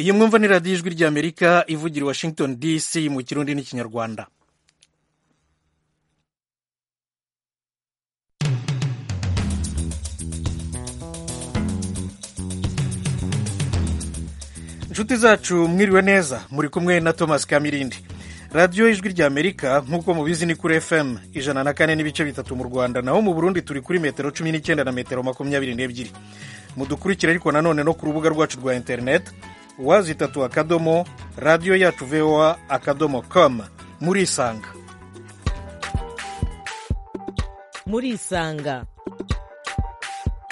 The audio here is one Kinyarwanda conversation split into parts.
iyi mwumva ni radiyo ijwi ry'amerika ivugira i washington dc mu kirundi n'ikinyarwanda inshuti zacu mwiriwe neza muri kumwe na thomas kamirindi radiyo ijwi ry'amerika nk'uko mubizi ni kuri fm ijana na kane n'ibice bitatu mu rwanda naho mu burundi turi kuri metero cumi n'icyenda na metero makumyabiri n'ebyiri mudukurikire ariko nanone no ku rubuga rwacu rwa interineti wazitatu akadomo radiyo yacu voa akadomo com murisanga murisanga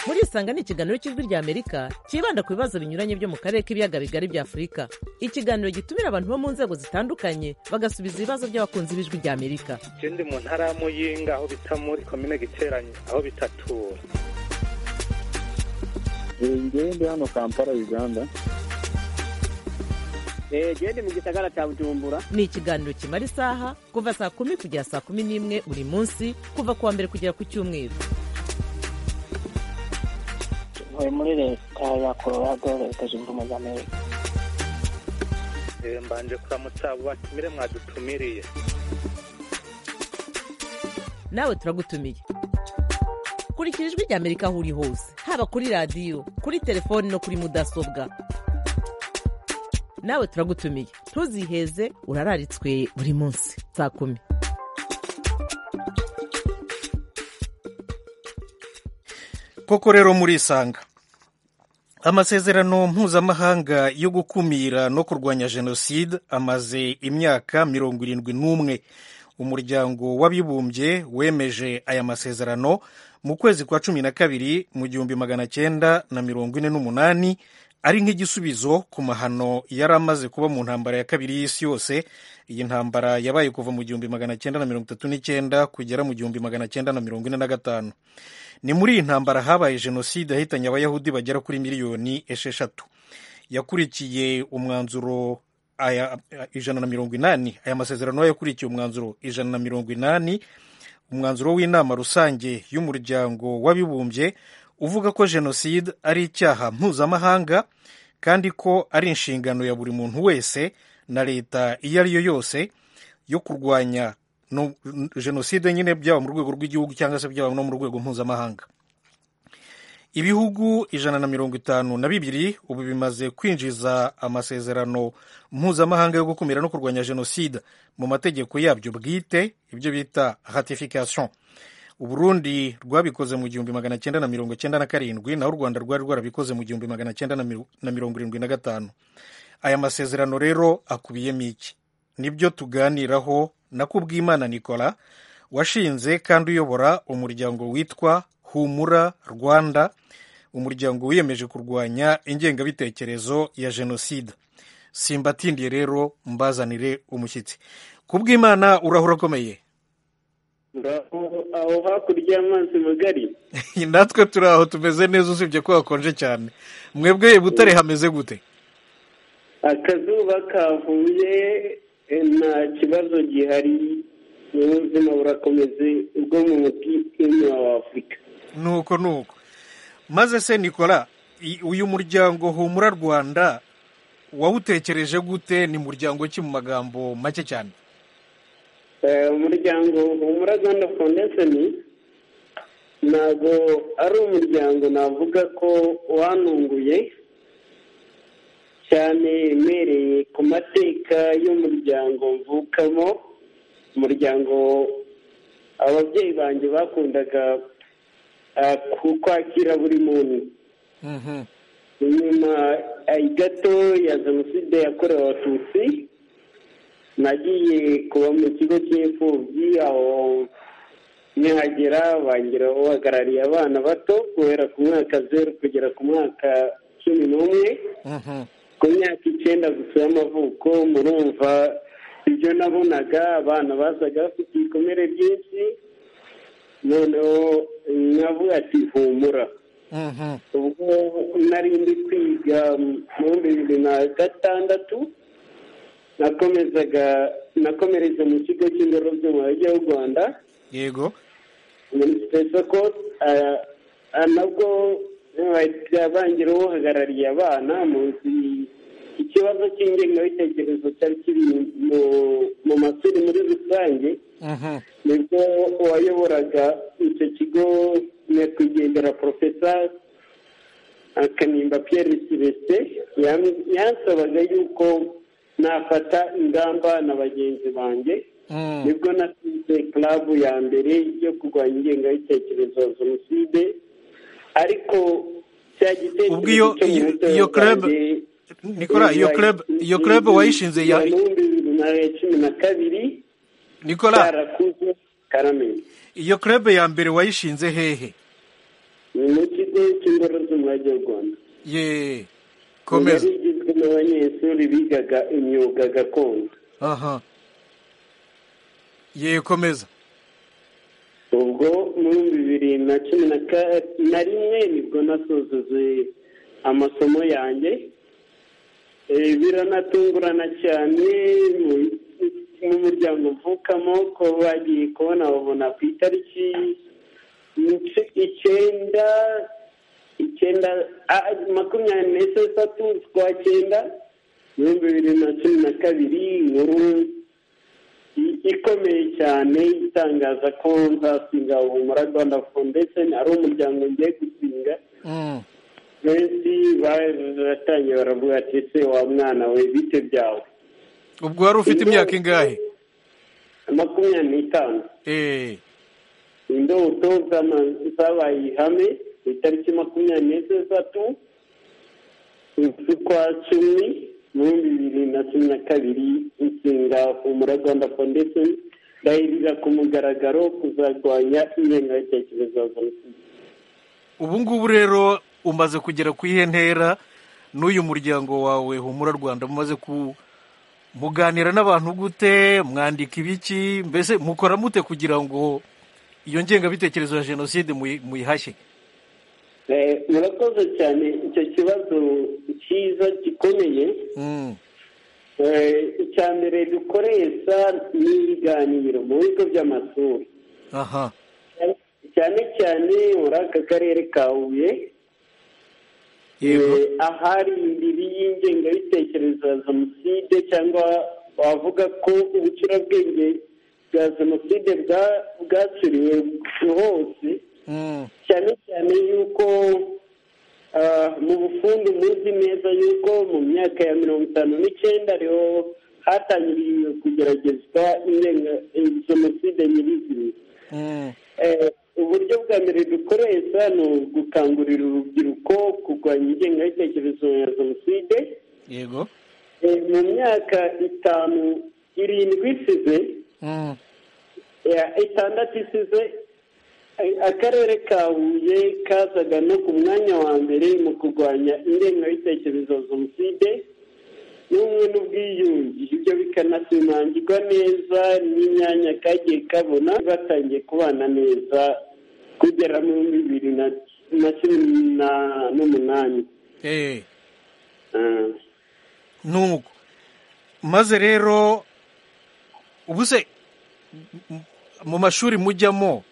murisanga ni ikiganiro cy'ijwi ry'amerika cyibanda ku bibazo binyuranye byo mu karere k'ibiyaga bigari bya afurika ikiganiro gitumira abantu bo mu nzego zitandukanye bagasubiza ibibazo by'abakunzi b'ijwi ry'amerika ikindi mu ntara ya muyinga aho bita muri komine giteranye aho bitatura ngende hano kampala uganda gende mu gisagara cya bujumbura ni ikiganiro kimara isaha kuva saa kumi kugera saa kumi n'imwe buri munsi kuva ku wa mbere kugera ku cyumweru ntuye muri leta ya colorado leta zunze ubumwe za amerika Eh, mbanje kuramutsa abo batumire mwadutumiriye nawe turagutumiye kurikira ijwi ry'amerika aho uri hose haba kuri radiyo kuri telefoni no kuri mudasobwa nawe turagutumiye ntuziheze urararitswe buri munsi saa kumi koko rero murisanga amasezerano mpuzamahanga yo gukumira no kurwanya jenoside amaze imyaka mirongo irindwi n'umwe umuryango w'abibumbye wemeje aya masezerano mu kwezi kwa cumi na kabiri mu gihumbi magana cyenda na mirongo ine n'umunani ari nk'igisubizo ku mahano yari amaze kuba mu ntambara ya kabiri y'isi yose iyi ntambara yabaye kuva mu gihumbi magana cyenda na mirongo itatu n'icyenda kugera mu gihumbi magana cyenda na mirongo ine na gatanu ni muri iyi ntambara habaye jenoside yahitanye abayahudi bagera kuri miliyoni esheshatu yakurikiye umwanzuro aya- ijana na mirongo inani aya masezerano yakurikiye umwanzuro ijana na mirongo inani umwanzuro w'inama rusange y'umuryango w'abibumbye uvuga ko jenoside ari icyaha mpuzamahanga kandi ko ari inshingano ya buri muntu wese na leta iyo ari yo yose yo kurwanya no- jenoside nyine byaba mu rwego rw'igihugu cyangwa se byaba no mu rwego mpuzamahanga ibihugu ijana na mirongo itanu na bibiri ubu bimaze kwinjiza amasezerano mpuzamahanga yo gukumira no kurwanya jenoside mu mategeko yabyo bwite ibyo bita ratification uburundi rwabikoze mu gihumbi magana cyenda na mirongo cyenda na karindwi naho u rwanda rwari rwarabikoze mu gihumbi magana cyenda na miru- na mirongo irindwi na gatanu aya masezerano rero akubiyemo iki nibyo tuganiraho na kubwimana nicola washinze kandi uyobora umuryango witwa humura rwanda umuryango wiyemeje kurwanya ingengabitekerezo ya jenoside simbatindiye rero mbazanire umushyitsi kubwimana urahura akomeye aho hakurya y'amazi magari natwe turi aho tumeze neza usibye ko hakonje cyane mwebwe i butare hameze gute akazuba kavuye eh, nta kibazo gihari ubuzima burakomeze ubwo mu mutwe wa afurika nuko nuko maze se nikora i- uyu muryango humura rwanda wawutekereje gute ni muryango ki mu magambo make cyane Eh, umuryango humura rwanda foundation ntabwo ari umuryango navuga ko wanunguye cyane umereye ku mateka y'umuryango mvukamo umuryango ababyeyi banjye bakundaga eh, ku- kwakira buri muntu Mhm. nyuma eh, gato ya jenoside yakorewe abatutsi nagiye kuba mu kigo cy'imfubyi aho nkihagera bangira uhagarariye abana bato guhera ku mwaka zeru kugera ku mwaka cumi n'umwe Mhm. ku myaka icyenda gusa y'amavuko murumva ibyo nabonaga abana bazaga bafite ibikomere byinshi noneho nkavuga ati humura Mhm. ubwo nari ndi kwiga mu bihumbi bibiri na gatandatu nakomezaga nakomereza mu kigo cy'indoro byo mu mujyi w'u rwanda yego muri sipesoko nabwo bahita bangira uhagarariye abana mu nzu ikibazo cy'ingengabitekerezo cyari kiri mu- mu mashuri muri rusange Mhm. nibwo uwayoboraga icyo kigo nyakwigendera porofesa akanimba pierre silesite yam- yansabaga yuko nafata ingamba na bagenzi banjye Mm. nibwo nasize club ya mbere yo kurwanya ingengabitekerezo ya jenoside ariko cya Ubwo iyo- gitekerezo cyo mu iyo- muto iyo club- wanjye Nikora iyo club iyo club wayishinze ya ibihumbi bibiri na cumi na kabiri Nikora karakuze karamenye iyo club ya mbere wayishinze hehe mu kigo cy'ingoro z'umurage w'u rwanda ye yari komeza igizwe n'abanyeshuri bigaga imyuga gakondo aha ye komeza ubwo mu bihumbi bibiri na cumi na ka- na rimwe nibwo nasozoze amasomo yanjye Eh, biranatungurana cyane mu- mu muryango mvukamo ko bagiye kubona babona ku itariki ic- icyenda icyenda ah, makumyabiri n'esheshatu z'ukwa cyenda ibihumbi bibiri na cumi na kabiri inkuru i- ikomeye cyane itangaza ko nzasinga Humura Rwanda Foundation ari umuryango ngiye gusinga Mm. benshi baratangiye baravuga ati ese wa mwana we bite byawe ubwo wari ufite imyaka ingahe makumyabiri n'itanu eh indoto zama- zabaye ihame ku itariki makumyabiri n'esheshatu z'ukwa cumi mu bihumbi bibiri na cumi na kabiri inshinga humura rwanda foundation ndahirira ku mugaragaro kuzarwanya ingengabitekerezo ya jenoside ubu ngubu rero umaze kugera ku iyihe ntera n'uyu muryango wawe humura rwanda mumaze ku muganira n'abantu gute mwandika ibiki mbese mukora mute kugira ngo iyo ngengabitekerezo ya jenoside muyi- muyihashye Eh, murakoze cyane icyo kibazo cyiza gikomeye Mm. Eh, icya mbere dukoresha ni ibiganiro mu bigo by'amashuri aha cyane cyane muri aka karere ka huye yego eh, ahari imbibi y'ingengabitekerezo ya jenoside cyangwa wavuga ko ubucurabwenge bwa jenoside bwa- bwacuriwe hose Mm. cyane cyane yuko ah, mu bufundi muzi neza yuko mu myaka ya mirongo itanu n'icyenda ariho hatangiriye kugeragezwa indenga- eh, jenoside nyirizina Mm. Eh, uburyo bwa mbere dukoresha ni ugukangurira urubyiruko kurwanya ingengabitekerezo ya jenoside yego Eh, mu myaka itanu irindwi isize Mm. Ya, itandatu isize a- akarere ka huye kazaga no ku mwanya wa mbere mu kurwanya ingengabitekerezo ya jenoside n'ubumwe n'ubwiyunge ibyo bikanashimangirwa neza n'imyanya kagiye kabona batangiye kubana neza kugera mu bihumbi bibiri na- na cumi na- n'umunani eh Ah. nuko maze rero ubuse m- mu mashuri mujyamo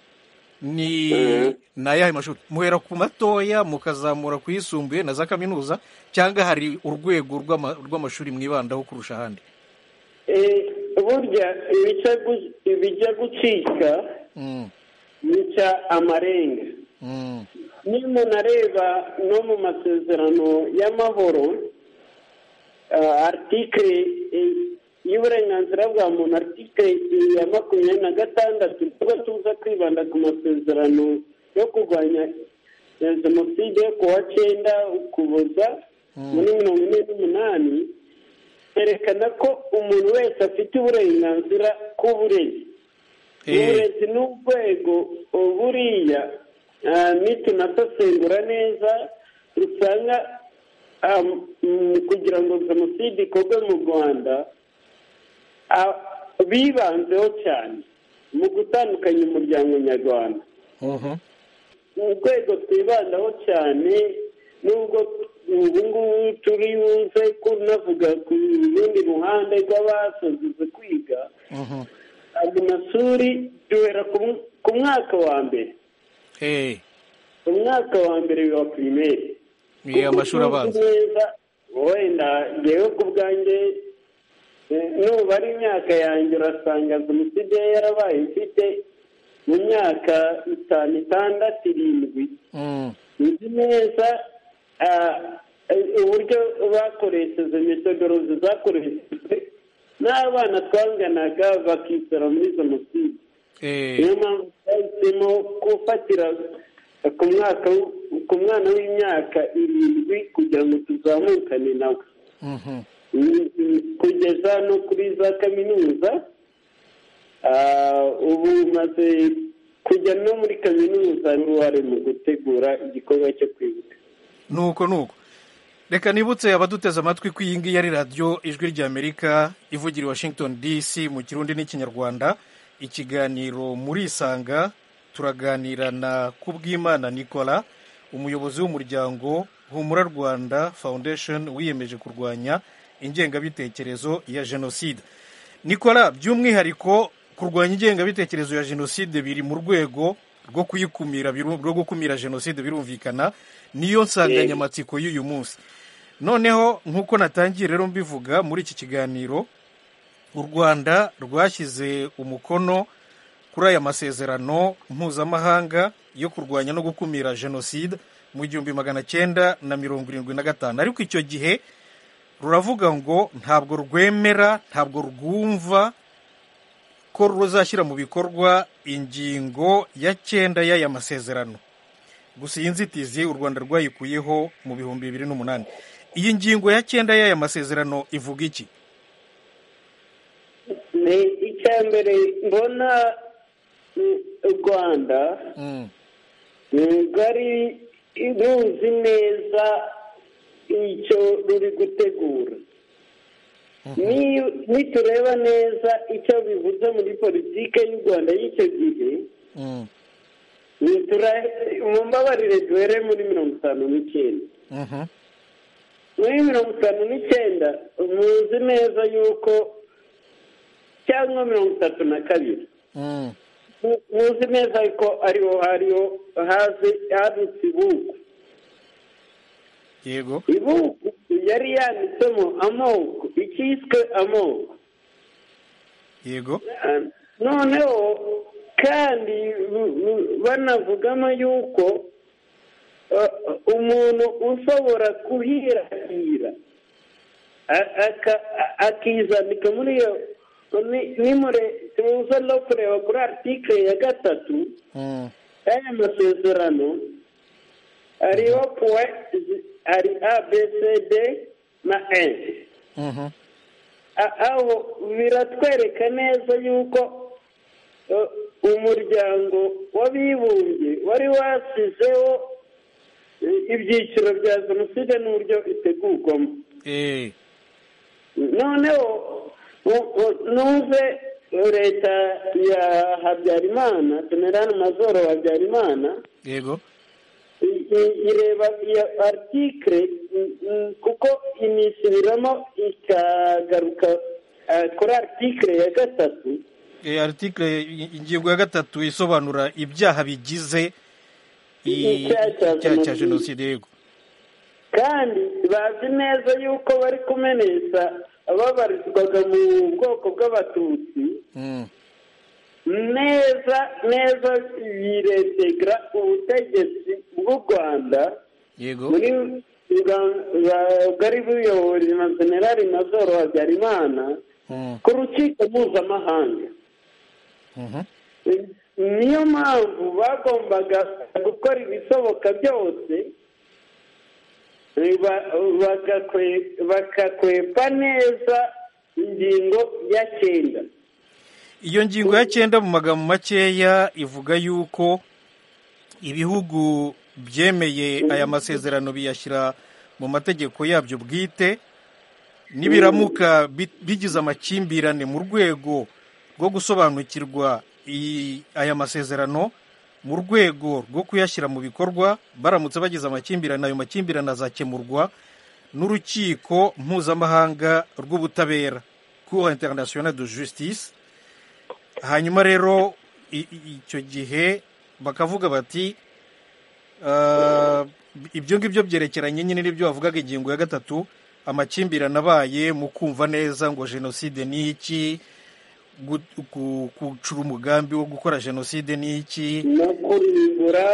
ni Mhm. ni ayahe mashuri muhera ku matoya mukazamura ku yisumbuye na za kaminuza cyangwa hari urwego rw'ama- rw'amashuri mwibandaho kurusha ahandi Eh, burya ibica gu- ibijya gucika Mm, bica amarenga mm, niba umuntu areba no mu masezerano y'amahoro ah, artikire eh, y'uburenganzira bwa muntu artikire ya makumyabiri na gatandatu tuba tuza kwibanda ku masezerano yo kurwanya eh, jenoside ku wa cyenda ukuboza muri mirongo ine n'umunani yerekana ko umuntu wese afite uburenganzira ku burezi eh, uburezi ni urwego buriya ah, nitunasesengura neza usanga ah, mm, kugira ngo jenoside ikorwe mu rwanda ah, bibanzeho cyane mu gutandukanya umuryango nyarwanda mhm, urwego twibandaho cyane nubwo ubu ngubu turi buze kunavuga ku rundi ruhande rw'abasoze kwiga mhm, ayo mashuri duhera ku mu- ku mwaka wa mbere eh, umwaka wa mbere wa pirimeri ni amashuri abanza neza wenda ngewe ku bwanjye nubara imyaka yanjye urasanga jenoside yarabaye mfite mu myaka itanu itandatu irindwi Mm. nzi neza ah, uburyo bakoresheje metodorozi zakoreshejwe n'abana twanganaga bakisora muri jenoside Eh, niyo mpamvu twahisemo gufatira ku mwaka w- ku mwana w'imyaka irindwi kugira ngo tuzamukane nawe mhm. Mm, mm, kugeza no kuri za kaminuza Ah, ubu maze kujya no muri kaminuza n'uruhare mu gutegura igikorwa cyo kwibuka nuko nuko reka nibutse abaduteze amatwi ko iyi ngiyi ari radiyo ijwi ry'amerika ivugira i washington dc mu kirundi n'ikinyarwanda ikiganiro muri isanga turaganira na kubwimana nicola umuyobozi w'umuryango humura rwanda foundation wiyemeje kurwanya ingengabitekerezo ya jenoside nicola by'umwihariko kurwanya ingengabitekerezo ya jenoside biri mu rwego rwo kuyikumira biru- rwo gukumira jenoside birumvikana niyo nsanganyamatsiko y'uyu munsi noneho nk'uko natangiye rero mbivuga muri iki kiganiro u rwanda rwashyize umukono kuri aya masezerano mpuzamahanga yo kurwanya no gukumira jenoside mu gihumbi magana cyenda na mirongo irindwi na gatanu ariko icyo gihe ruravuga ngo ntabwo rwemera ntabwo rwumva ko ruzashyira mu bikorwa ingingo ya cyenda y'aya masezerano gusa iyi nzitizi u rwanda rwayikuyeho mu bihumbi bibiri n'umunani iyi ngingo ya cyenda y'aya masezerano ivuga iki ni icya mbere mbona mm, u rwanda Mm, rugari ruzi neza icyo ruri gutegura Ni- nitureba neza icyo bivuze muri politiki y'u rwanda y'icyo gihe mm, nitura- mumbabarire duhere muri mirongo itanu n'icyenda mhm, muri mirongo itanu n'icyenda muzi neza yuko cyangwa mirongo itatu na kabiri mm, mu- muzi neza yuko ariho hariho haze hadutse ibuku yego ibuku yari yanditsemo amoko icyiswe amoko yego noneho kandi bu- bu- banavugamo yuko uh, umuntu ushobora kuhirahira a- aka- a- akizandika muri iyo ni- nimure tuza no kureba kuri article ya gatatu Mm, aya masezerano hariho point zi- hari a b c d na n mhm, A- aho biratwereka neza yuko eh, umuryango w'abibumbye wari wasizeho eh, ibyiciro bya jenoside n'uburyo itegurwamo eh, noneho u- u- nuze leta ya habyarimana general mazoro habyarimana yego i- i- ireba iyo artikire mm, mm, kuko inisubiramo ikagaruka eh, kuri artikire ya gatatu Eh, article i- ingingo ya gatatu isobanura ibyaha bigize i- Icyaha cya icyaha cya jenoside. jenoside yego kandi bazi neza yuko bari kumenesha ababarizwaga mu bwoko bw'abatutsi Mm, neza neza biretegera ubutegetsi bw'u rwanda yego muri bwa- bwa- bwari buyobowe na generali mazoro habyarimana Mm, ku rukiko mpuzamahanga mhm, niyo mpamvu bagombaga gukora ibisoboka byose eh, ba- bagakwe- bakakwepa neza ingingo ya cyenda iyo ngingo ya cyenda mu magambo makeya ivuga yuko ibihugu byemeye aya masezerano biyashyira mu mategeko yabyo bwite nibiramuka bi- bigize amakimbirane mu rwego rwo gusobanukirwa i- aya masezerano mu rwego rwo kuyashyira mu bikorwa baramutse bagize amakimbirane ayo makimbirane azakemurwa n'urukiko mpuzamahanga rw'ubutabera cour internationale de justice hanyuma rero i- i- icyo gihe bakavuga bati "Ah, ibyo ngibyo byerekeranye nyine n'ibyo bavugaga ingingo ya gatatu amakimbirane abaye mu kumva neza ngo jenoside ni iki gu- gu- gucura umugambi wo gukora jenoside ni iki no kurimbura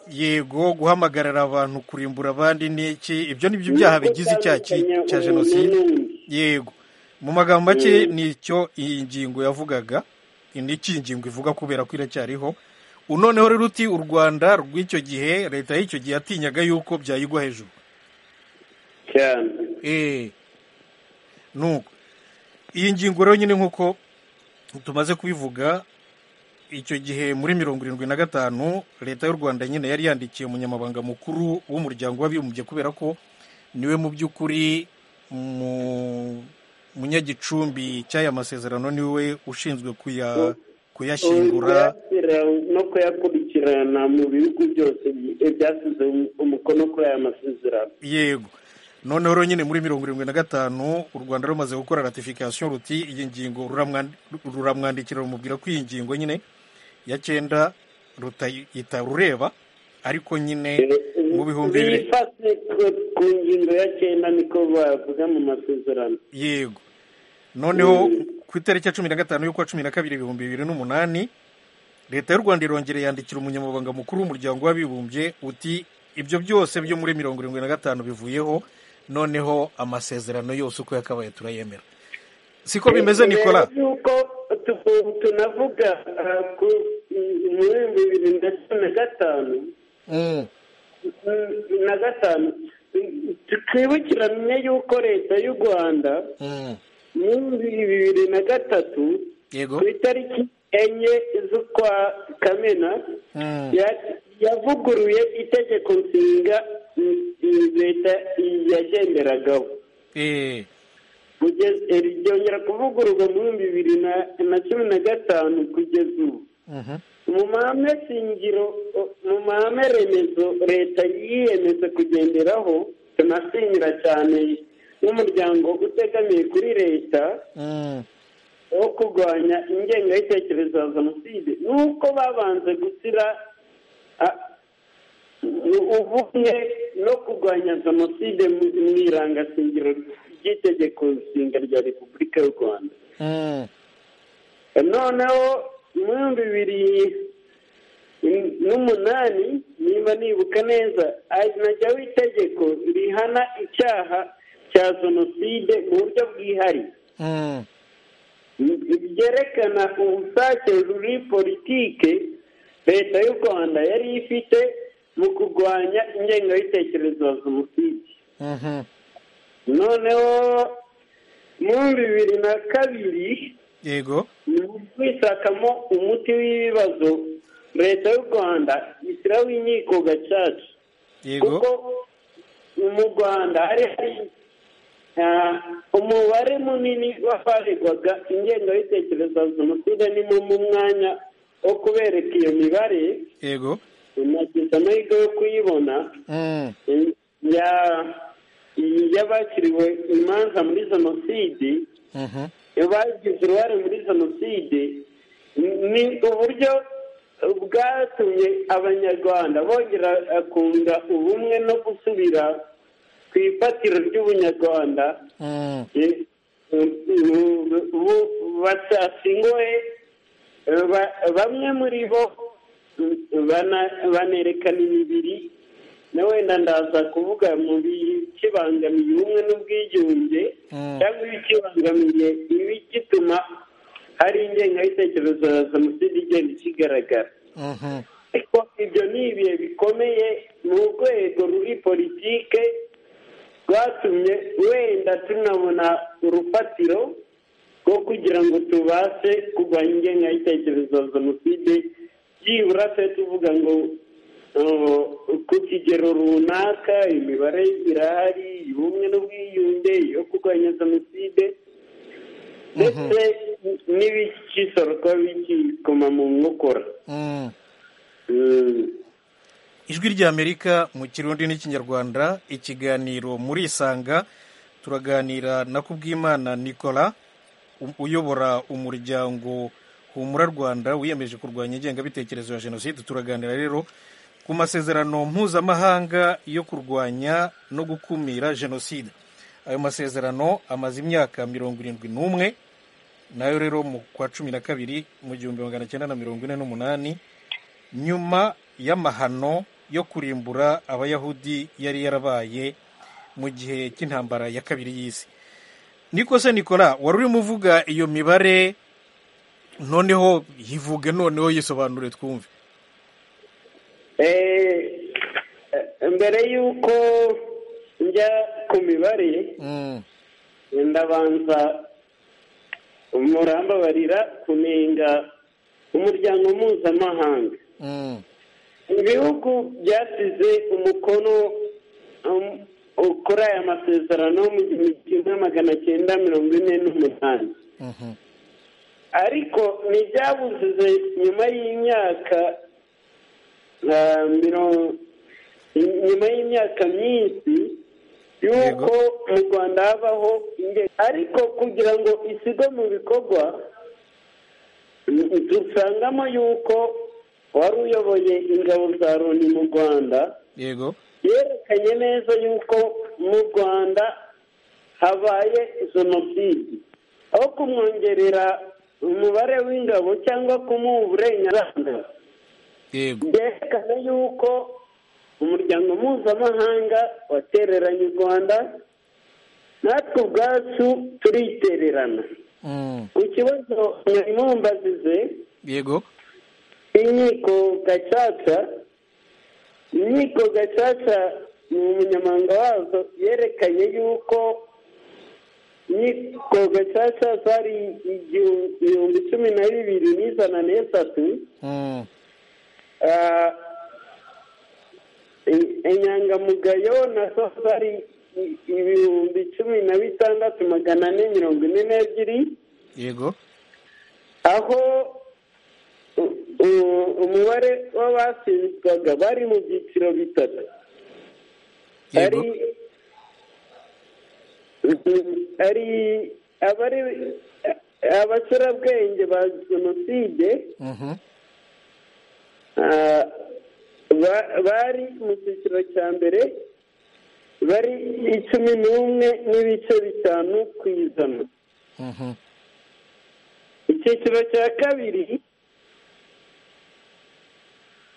yego guhamagarira abantu kurimbura abandi ni iki ibyo ni byo byaha bigize icyaha ki- no cya gutandukanya jenoside umuntu n'undi. yego mu magambo make Mm. ni icyo iyi ngingo yavugaga ni iki iyi ngingo ivuga kubera ko iracyariho unoneho rero uti u rwanda rw'icyo gihe leta y'icyo gihe yatinyaga yuko byayigwa hejuru cyane Eh. nuko iyi ngingo rero nyine nk'uko tumaze kubivuga icyo gihe muri mirongo irindwi na gatanu leta y'u rwanda nyine yari yandikiye umunyamabanga mukuru w'umuryango w'abibumbye kubera ko niwe mu by'ukuri mu- munyagicumbi cy'aya masezerano niwe ushinzwe kuya kuyashyingura kuyashyira no kuyakurikirana mu bihugu byose bi- byasize umukono kuri aya masezerano yego noneho rero nyine muri mirongo irindwi na gatanu u rwanda rumaze gukora ratifikasiyo ruti iyi ngingo ruramwandi- ruramwandikira rumubwira ko iyi ngingo nyine ya cyenda rutayita rureba ariko nyine mu bihumbi bibiri bifashe ku- ku ngingo ya cyenda niko bavuga mu masezerano yego noneho Mm. ku itariki ya cumi na gatanu y'ukwa cumi na kabiri ibihumbi bibiri n'umunani leta y'u rwanda irongera yandikira umunyamabanga mukuru w'umuryango w'abibumbye uti ibyo byose byo muri mirongo irindwi na gatanu bivuyeho noneho amasezerano yose uko yakabaye turayemera siko bimeze nikola Mbere y'uko tu- tunavuga ah, ku muri bibiri na cumi na gatanu Mm, na gatanu tukibukiranye yuko leta y'u rwanda mm. muri bibiri na gatatu yego ku itariki enye z'ukwa kamena Mm, ya- yavuguruye itegeko nshinga mm, mm, leta yagenderagaho eh, Kugeza- eh, ryongera kuvugururwa mu bihumbi bibiri na- na cumi na gatanu kugeza ubu mhm. mu mahame shingiro mu mahame remezo leta yiyemeje kugenderaho tunashimira cyane n'umuryango utegamiye kuri leta Mm, wo kurwanya ingengabitekerezo ya jenoside nuko babanze gushyira a- ubumwe no kurwanya jenoside mu- mu irangashingiro ry'itegeko nshinga rya repubulika y'u rwanda mm. noneho mu bihumbi bibiri n'umunani niba nibuka neza ari najyaho itegeko rihana icyaha cya jenoside mu buryo bwihariye Mm, byerekana ubushake muri politike leta y'u rwanda yari ifite mu kurwanya ingengabitekerezo ya jenoside mhm. noneho mu bibiri na kabiri yego mu kwishakamo umuti w'ibibazo leta y'u rwanda ishyiraho inkiko gacaca kuko yego mu rwanda hari hari ah, umubare munini w'abaregwaga ingengabitekerezo ya jenoside nimo mu mwanya wo kubereka iyo mibare yego nagize amahirwe yo kuyibona Mm, eh, ya- y'abakiriwe imanza muri jenoside mhm. bagize uruhare muri jenoside ni uburyo bwatumye abanyarwanda bongera kunga ubumwe no gusubira ku ifatiro ry'ubunyarwanda Mm, eh, bu- bu- batashingoye eh, ba- bamwe muri bo mm, bana- banerekana imibiri na wenda ndaza kuvuga mu bikibangamiye ubumwe n'ubwiyunge mm. cyangwa ibikibangamiye ibigituma hari ingengabitekerezo ya jenoside igenda ikigaragara Mhm. ariko ibyo ni ibihe bikomeye mu rwego ruri politike rwatumye wenda tunabona urufatiro rwo kugira ngo tubashe kurwanya ingengabitekerezo ya jenoside byibura twe tuvuga ngo uh, ku kigero runaka imibare irahari ubumwe n'ubwiyunge yo kurwanya jenoside ndetse n'ibikisoro kuba bikikoma mu nkokora Mm. Mm. ijwi ry'amerika mu kirundi n'ikinyarwanda ikiganiro muri isanga turaganira na kubwimana nicola u- uyobora umuryango humura rwanda wiyemeje kurwanya ingengabitekerezo ya jenoside turaganira rero ku masezerano mpuzamahanga yo kurwanya no gukumira jenoside ayo masezerano amaze imyaka mirongo irindwi n'umwe nayo rero mu kwa cumi na kabiri mu gihumbi magana cyenda na mirongo ine n'umunani nyuma y'amahano yo kurimbura abayahudi yari yarabaye mu gihe cy'intambara ya kabiri y'isi niko se nikola wari urimo uvuga iyo mibare noneho yivuge noneho yisobanure twumve Eh, eh, mbere y'uko njya ku mibare Mm, ndabanza murambabarira kunenga umuryango mpuzamahanga mm, ibihugu byasize umukono um, kuri aya masezerano mu gihumbi kimwe magana cyenda mirongo ine n'umunani mhm, ariko ntibyabuze nyuma y'imyaka ah, miro- nyuma y'imyaka myinshi y'uko mu rwanda habaho inge- ariko kugira ngo isigwe mu bikorwa n- dusangamo y'uko wari uyoboye ingabo za loni mu rwanda yego yerekanye neza y'uko mu rwanda habaye jenoside aho kumwongerera umubare w'ingabo cyangwa kumuha uburenganzira yego byerekana y'uko umuryango mpuzamahanga watereranye u rwanda natwe ubwacu turitererana mm, ku kibazo nyamwumbazize yego inkiko gacaca inkiko gacaca ni umunyamabanga wazo yerekanye y'uko inkiko gacaca zari igihumbi ibihumbi cumi na bibiri n'ijana n'eshatu mm, Ah, in- inyangamugayo nazo zari i- ibihumbi cumi na bitandatu magana ane mirongo ine n'ebyiri yego aho u- u- umubare w'abasinzwaga bari mu byiciro bitatu ari yego ari abari abacurabwenge ba jenoside mhm, Ah, ba- bari mu cyiciro cya mbere bari icumi n'umwe n'ibice bitanu ku ijana mhm, icyiciro cya kabiri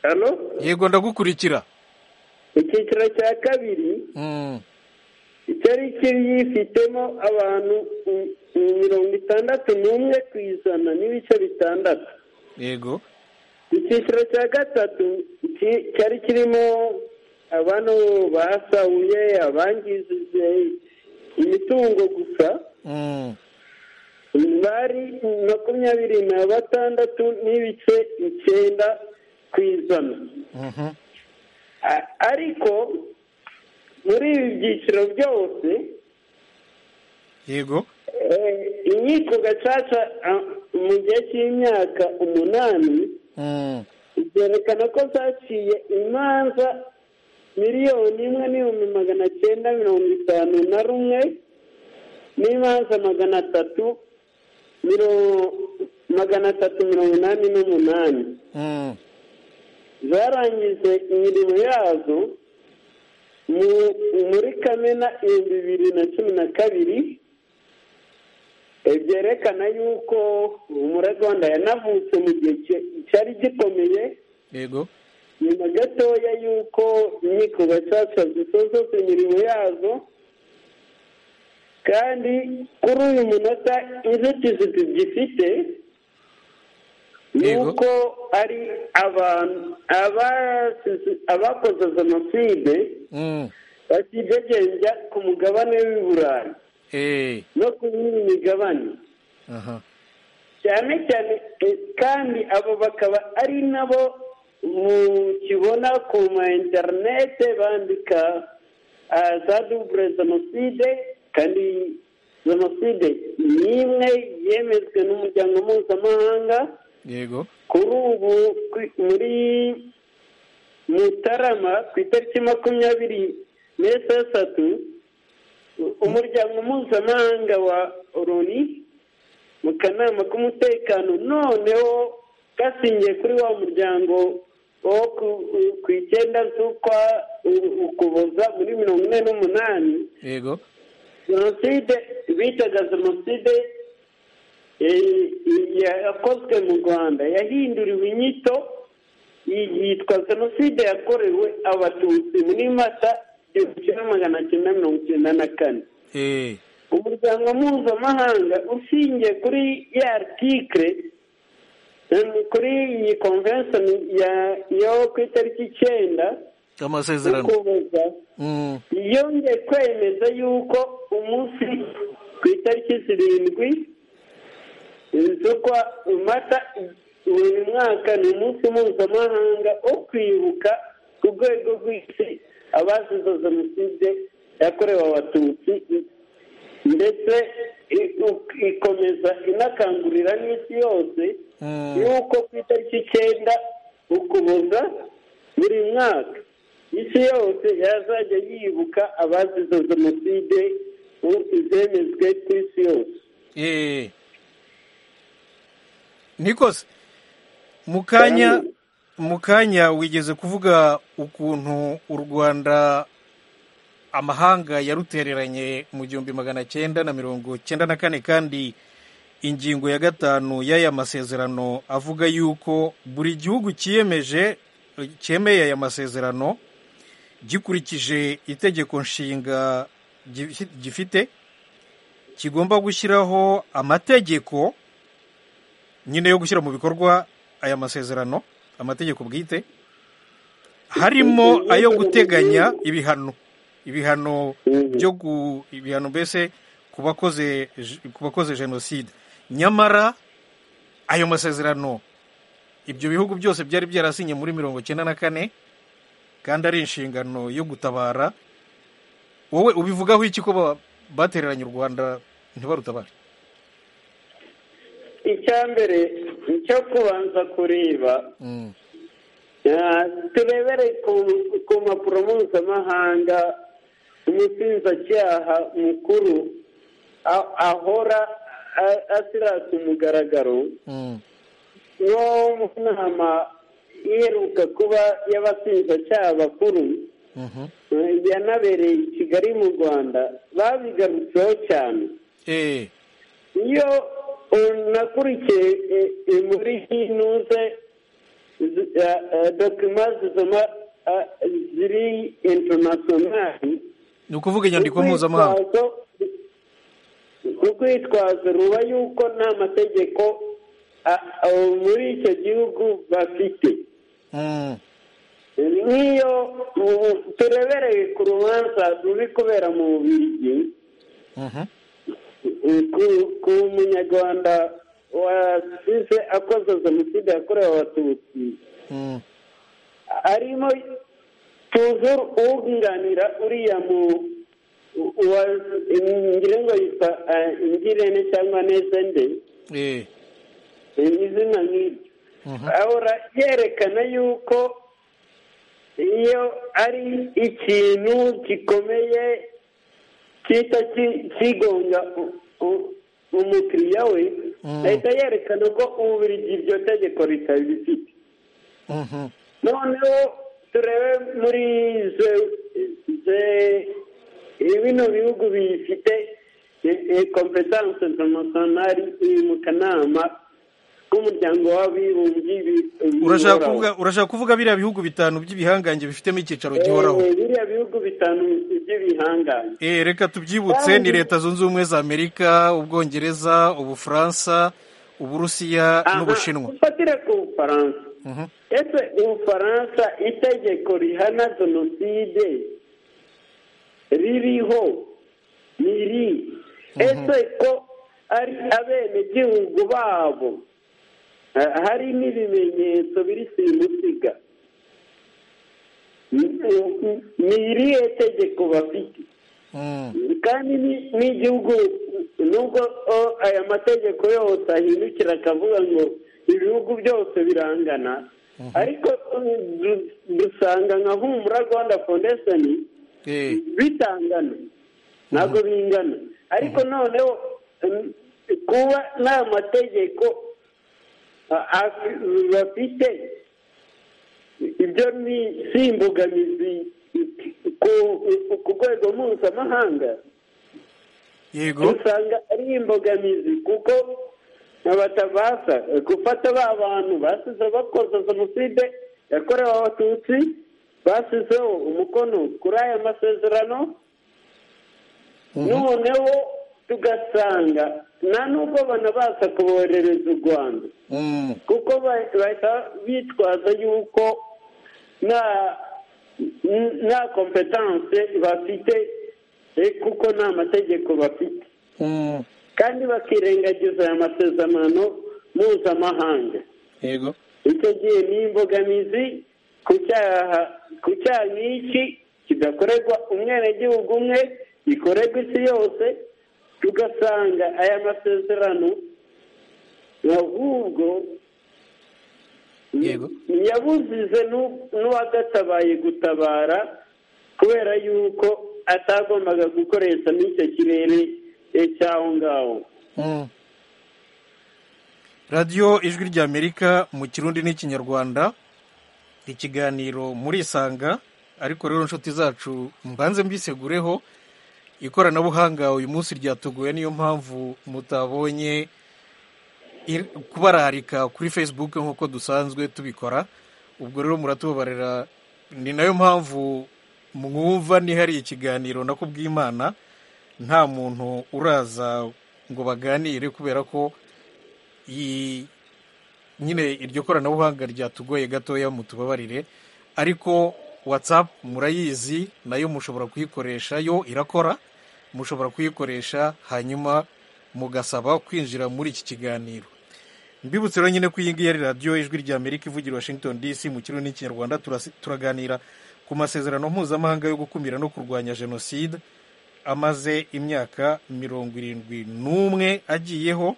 hano yego ndagukurikira icyiciro cya kabiri Mm, cyari gifitemo abantu mm, mm, mirongo itandatu n'umwe ku ijana n'ibice bitandatu yego icyiciro cya gatatu ki- cyari kirimo abantu basahuye abangije imitungo gusa mm, bari makumyabiri na batandatu n'ibice icyenda ku ijana mhm, A- ariko muri ibi byiciro byose yego eh, inkiko gacaca ah, mu gihe cy'imyaka umunani mm, byerekana ko zaciye imanza miliyoni imwe n'ibihumbi magana cyenda mirongo itanu na rumwe n'imanza magana atatu miro- magana atatu mirongo inani n'umunani mm, zarangije imirimo yazo mu- muri kamena ibihumbi bibiri na cumi na kabiri E, byerekana yuko umurarwanda yanavutse mu gihe cye- cyari gikomeye yego nyuma gatoya y'uko inkiko gacaca zisoza imirimo yazo kandi kuri uyu munota inzitizi tugifite ni Yego. uko ari abantu abasize- abakoze jenoside mm, bakidegembya ku mugabane w'i burayi eh, no ku yindi migabane aha, cyane cyane eh, kandi abo bakaba ari nabo mukibona ku ma interinete bandika ah, za dubure jenoside kandi jenoside ni imwe yemejwe n'umuryango mpuzamahanga yego kuri ubu kwi- muri mutarama ku itariki makumyabiri n'esheshatu u- umuryango mpuzamahanga wa loni mu kanama k'umutekano noneho gasingiye kuri wa muryango wo ku- ku icyenda z'ukwa u- ukuboza muri mirongo ine n'umunani yego jenoside bitaga jenoside eh, yakozwe mu rwanda yahinduriwe inyito yi- yitwa jenoside yakorewe abatutsi muri mata igihumbi kimwe magana cyenda mirongo icyenda na kane Eh, umuryango mpuzamahanga ushingiye kuri ya artikire kuri iyi konvensiyoni ya- yo ku itariki icyenda amasezerano y'ukuboza Mm, yongeye kwemeza yuko umunsi ku itariki zirindwi z'ukwa mata buri mwaka ni umunsi mpuzamahanga wo kwibuka ku rwego rw'isi abazize jenoside yakorewe abatutsi ndetse i- u- ikomeza inakangurira n'isi yose mm. yuko ku itariki icyenda ukuboza buri mwaka isi yose yazajya yibuka abazize jenoside ubu zemejwe ku isi yose Eh. nikose mu kanya Kandi- mu kanya wigeze kuvuga ukuntu u rwanda amahanga yarutereranye mu gihumbi magana cyenda na mirongo cyenda na kane kandi ingingo ya gatanu y'aya masezerano avuga yuko buri gihugu kiyemeje cyemeye aya masezerano gikurikije itegeko nshinga gi- gifite kigomba gushyiraho amategeko nyine yo gushyira mu bikorwa aya masezerano amategeko bwite harimo ayo guteganya ibihano ibihano byo gu ibihano mbese ku bakoze je- ku bakoze jenoside nyamara ayo masezerano ibyo bihugu byose byari byarasinye muri mirongo cyenda na kane kandi ari inshingano yo gutabara wowe ubivugaho iki ko ba- batereranye u rwanda ntibarutabare icya mbere icyo kubanza kureba Mm. ah, turebere ku- ku mpapuro mpuzamahanga umushinjacyaha mukuru a- ahora a- asirata umugaragaro Mm. no mu nama iheruka kuba y'abashinjacyaha bakuru Mhm. eh, yanabereye i kigali mu rwanda babigarutseho cyane Eh. iyo eh, nakurikiye eh, eh, muri hinuze dokima zizoma ah, ziri internationali ni ukuvuga inyandiko mpuzamahanga urwitwazo ruba yuko nta mategeko a- a- muri icyo gihugu bafite Mm. nk'iyo ubu turebereye ku rubanza ruri kubera mu bigi Mhm. ku munyarwanda wasize akoze jenoside yakorewe abatutsi Mm. harimo tuzuru uwunganira uriya mu wa ngira ngo yitwa eh, ngirente cyangwa neza nde Eh. eh, izina nk'iryo Mhm. ahora yerekana yuko iyo ari ikintu gikomeye kita kigonga u- u- umukiriya we Mm. ahita yerekana ko ububiligi iryo tegeko ritabifite Mhm. noneho turebe muri ze ze bino bihugu bifite kompetanse internationali iri mu kanama k'umuryango w'abibumbye bi- urashaka bihoraho. kuvuga urashaka kuvuga biriya bihugu bitanu by'ibihangange bifitemo icyicaro gihoraho Eh, biriya bihugu bitanu by'ibihangange Eh, reka tubyibutse Kandi- ni leta zunze ubumwe za amerika ubwongereza ubufaransa uburusiya Aha, n'ubushinwa dufatire ku bufaransa Mhm. ese ubufaransa itegeko rihana jenoside ririho riri ese ko ari abenegihugu babo ha- hari n'ibimenyetso biri simusiga ni irihe tegeko bafite Mm. kandi ni- n'igihugu nubwo o, aya mategeko yose ahindukira akavuga ngo ibihugu byose birangana ariko um, du- dusanga nka humura rwanda foundation Eh. bitangana ntabwo bingana ariko noneho um, kuba nta mategeko a- a- bafite ibyo ni si imbogamizi ku ku rwego mpuzamahanga yego usanga ari imbogamizi kuko abatabasha gufata ba bantu basize bakoze jenoside yakorewe abatutsi basizeho umukono kuri aya masezerano noneho tugasanga nta nubwo banabasha kuboherereza u rwanda Mm. kuko ba- bahita bitwaza yuko nta n- nta kompetanse bafite eh, kuko nta mategeko bafite Mm. kandi bakirengagiza aya masezerano mpuzamahanga yego icyo gihe ni imbogamizi ku cyaha ku cyaha nk'iki kidakorerwa umwenegihugu umwe gikorerwa isi yose tugasanga aya masezerano ahubwo Yego. yabuzize n'u- n'uwagatabaye gutabara kubera yuko atagombaga gukoresha n'icyo kirere eh, cy'aho ngaho Mm. radiyo ijwi ry'amerika mu kirundi n'ikinyarwanda ikiganiro murisanga ariko rero inshuti zacu mbanze mbisegureho ikoranabuhanga uyu munsi ryatuguye niyo mpamvu mutabonye ir- kubararika kuri facebook nk'uko dusanzwe tubikora ubwo rero muratubabarira ni nayo mpamvu mwumva nihariye ikiganiro nako bw'imana nta muntu uraza ngo baganire kubera ko iyi- nyine iryo koranabuhanga ryatugoye gatoya mutubabarire ariko whatsapp murayizi nayo mushobora kuyikoresha yo irakora mushobora kuyikoresha hanyuma mugasaba kwinjira muri iki kiganiro mbibutse rero nyine ko iyi ngiyi ari radiyo ijwi rya amerika ivugira washington dc mu kirundi n'ikinyarwanda turasi- turaganira ku masezerano mpuzamahanga yo gukumira no kurwanya jenoside amaze imyaka mirongo irindwi n'umwe agiyeho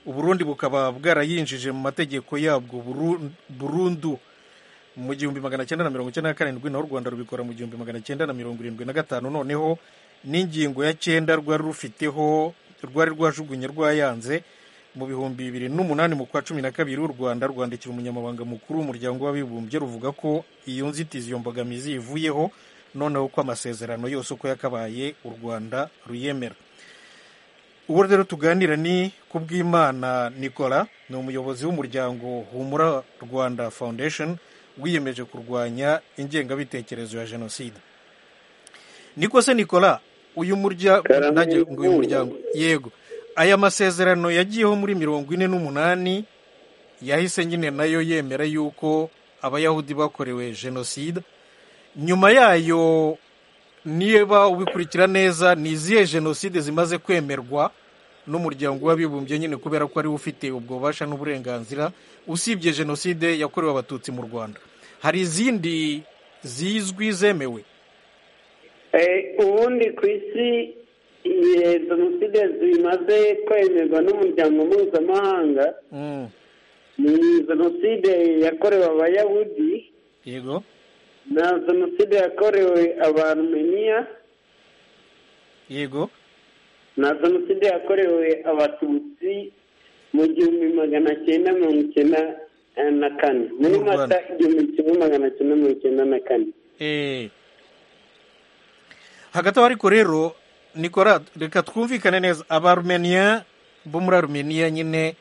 uburundi bukaba bwarayinjije mu mategeko yabwo buru- burundu mu gihumbi magana cyenda na mirongo icyenda na karindwi naho u rwanda rubikora mu gihumbi magana cyenda na mirongo irindwi na gatanu noneho n'ingingo ya cyenda rwari rufiteho rwari rwajugunye rwayanze mu bihumbi bibiri n'umunani mu kwa cumi na kabiri u rwanda rwandikira umunyamabanga mukuru w'umuryango w'abibumbye ruvuga ko iyo nzitizi iyo mbogamizi ivuyeho noneho ko amasezerano yose uko yakabaye u rwanda ruyemera uwo rero tuganira ni ku bw'imana nicola ni umuyobozi w'umuryango humura rwanda foundation wiyemeje kurwanya ingengabitekerezo ya jenoside niko se nicola uyu muryango Karame uyu muryango yego aya masezerano yagiyeho muri mirongo ine n'umunani yahise nyine nayo yemera yuko abayahudi bakorewe jenoside nyuma yayo niba ubikurikira neza ni izihe jenoside zimaze kwemerwa n'umuryango w'abibumbye nyine kubera ko ariwe ufite ubwo bubasha n'uburenganzira usibye jenoside yakorewe abatutsi mu rwanda hari izindi zizwi zemewe Eh, ubundi ku isi eh, jenoside zimaze kwemerwa n'umuryango mpuzamahanga Mm, ni jenoside yakorewe abayahudi yego na jenoside yakorewe abarumeniya yego na jenoside yakorewe abatutsi mu gihumbi magana cyenda mirongo icyenda eh, na kane muri Mu Rwanda. mata igihumbi kimwe magana cyenda mirongo icyenda na kane Eh. hagati aho ariko rero nikora reka twumvikane neza abarumeniya bo muri arumeniya nyine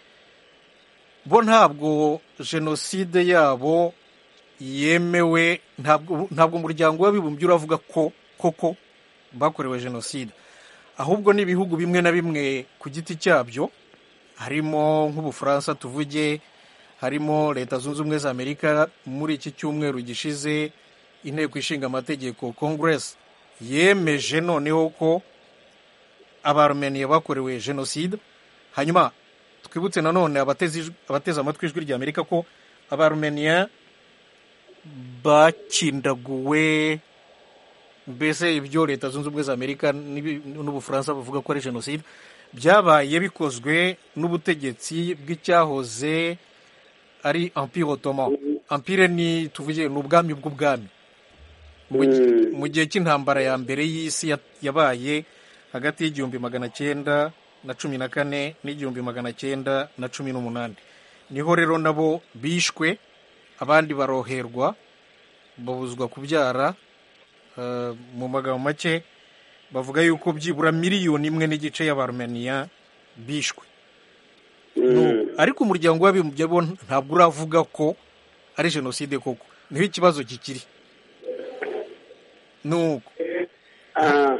bo ntabwo jenoside yabo yemewe ntabwo ntabwo umuryango w'abibumbye uravuga ko koko bakorewe jenoside ahubwo ni ibihugu bimwe na bimwe ku giti cyabyo harimo nk'ubufaransa tuvuge harimo leta zunze ubumwe za amerika muri iki cyumweru gishize inteko ishinga amategeko congress yemeje noneho ko abarumeniya bakorewe jenoside hanyuma twibutse nanone abateze ijwi- abateze amatwi ijwi rya amerika ko abarumeniya bakindaguwe mbese ibyo leta zunze ubumwe za amerika n'ibi- n'ubufaransa bavuga ko ari jenoside byabaye bikozwe n'ubutegetsi bw'icyahoze ari empire ottoman empire ni tuvuge ni ubwami bw'ubwami mu gi- Mm. mu gihe cy'intambara ya mbere y'isi ya- yabaye hagati y'igihumbi magana cyenda na cumi na kane n'igihumbi magana cyenda na cumi n'umunani niho rero nabo bishwe abandi baroherwa babuzwa kubyara eh, mu magambo make bavuga yuko byibura miliyoni imwe n'igice y'abarumeniya bishwe Mm. ariko umuryango w'abibumbye bo ntabwo uravuga ko ari jenoside koko niho ikibazo kikiri nuko Ah,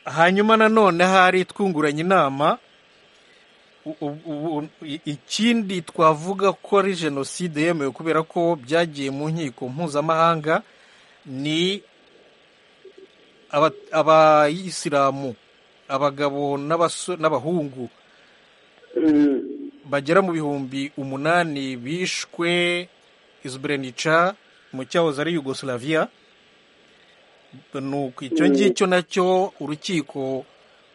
hanyuma nanone hari twunguranye inama u- u- u- i- ikindi twavuga ko ari jenoside yemewe kubera ko byagiye mu nkiko mpuzamahanga ni aba- abayisilamu abagabo n'abaso- n'abahungu mm. bagera mu bihumbi umunani bishwe izubrenica mu cyahoze ari yugoslavia nuko icyo ngicyo nacyo urukiko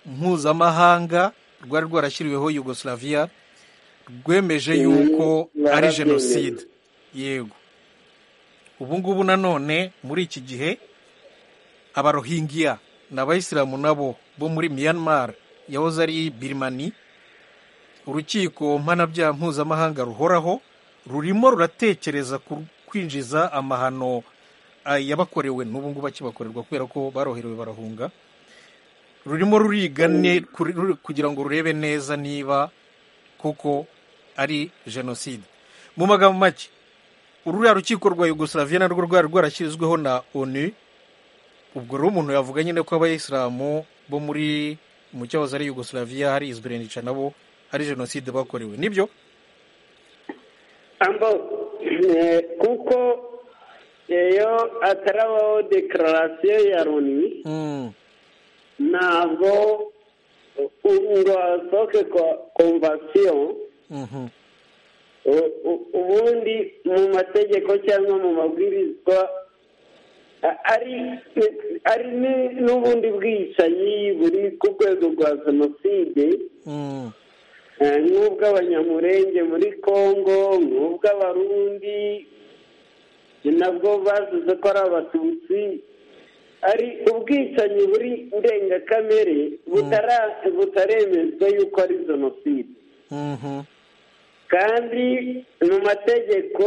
mpuzamahanga rwari rwarashyiriweho yugoslavia rwemeje Mm, yuko ari barabyemeye. jenoside yego ubu ngubu nanone muri iki gihe abarohingiya ni abayisilamu nabo bo muri myanmar yahoze ari birimani urukiko mpanabyaha mpuzamahanga ruhoraho rurimo ruratekereza ku- kwinjiza amahano ah, yabakorewe n'ubu ngubu akibakorerwa kubera ko baroherewe barahunga rurimo ruriga ne- kuri- ruri- kugira ngo rurebe neza niba koko ari jenoside mu magambo make ururiya rukiko rwa yugoslavia narwo rwari rwarashyizweho na onu ubwo rero umuntu yavuga nyine ko abayisilamu bo muri mu cyahoze ari yugoslavia hari izberenica nabo hari jenoside bakorewe nibyo ambo eh, kuko iyo atarabaho dekararasiyo ya loni Mm, ntabwo u- ngo hasohoke komvasiyo mhm, u- u- ubundi mu mategeko cyangwa mu mabwirizwa a- ari ari ni- n'ubundi bwicanyi buri ku rwego rwa jenoside mm, eh, nk'ubw'abanyamurenge muri congo nk'ubw'abarundi nabwo bazize ko ari abatutsi ari ubwicanyi buri ndengakamere butara- butaremezwa yuko ari jenoside mhm, kandi mu mategeko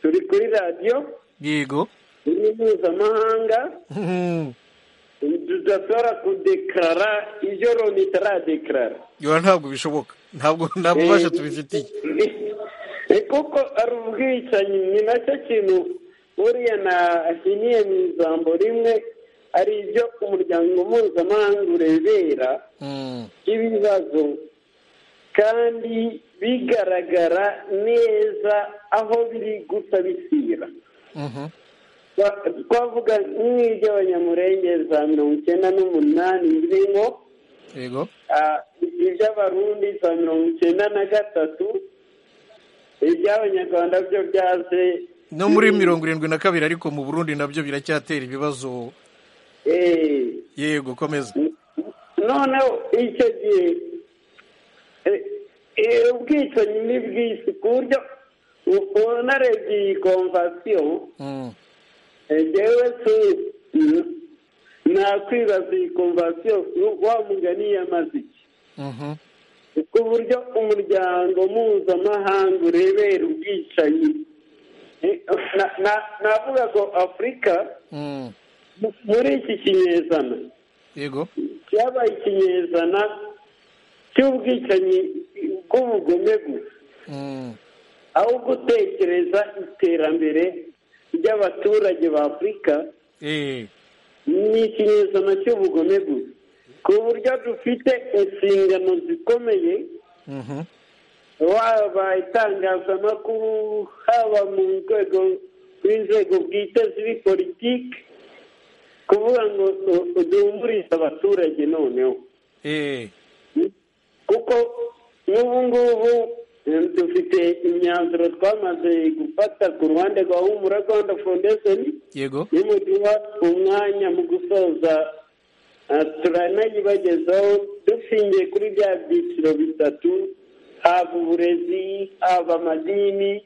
turi kuri radiyo yego turi mpuzamahanga Mhm, tudashobora kudekarara ibyo loni itaradekarara yora ntabwo bishoboka ntabwo nta bubasha tubifitiye Eh, kuko ari ubwicanyi ni nacyo kintu buriya nahiniye mu ijambo rimwe ari ibyo umuryango mpuzamahanga urebera Mm, ibibazo kandi bigaragara neza aho biri gusa bisira mhm, Twa- twavuga nk'iby'abanyamurenge za mirongo icyenda n'umunani birimo yego ah, iby'abarundi za mirongo icyenda na gatatu iby'abanyarwanda byo byaje no muri mirongo irindwi na kabiri ariko mu burundi nabyo biracyatera ibibazo eh, yego komeza noneho icyo gihe eh, eh, ubwicanyi ni bwinshi ku buryo u- unarebye iyi komvasiyo Mm, eh, jewe si nakwibaza iyi komvasiyo wa mugani yamaze iki mhm, ku buryo umuryango mpuzamahanga urebera ubwicanyi Eh, na- na- navuga ngo afurika mm, mu- muri iki kinyejana yego cyabaye ikinyejana cy'ubwicanyi bw'ubugome gusa Mm, aho gutekereza iterambere ry'abaturage ba afurika eh, ni ikinyejana cy'ubugome gusa ku buryo dufite inshingano zikomeye mhm, waba itangazamakuru haba mu rwego rw'inzego bwite z'ibipolitiki kuvuga ngo du- duhumurize abaturage noneho eh, kuko n'ubu ngubu eh, dufite imyanzuro twamaze gufata ku ruhande rwa humura rwanda foundation yego nimuduha umwanya mu gusoza eh, turanayibagezaho dushingiye kuri bya byiciro bitatu haba uburezi haba amadini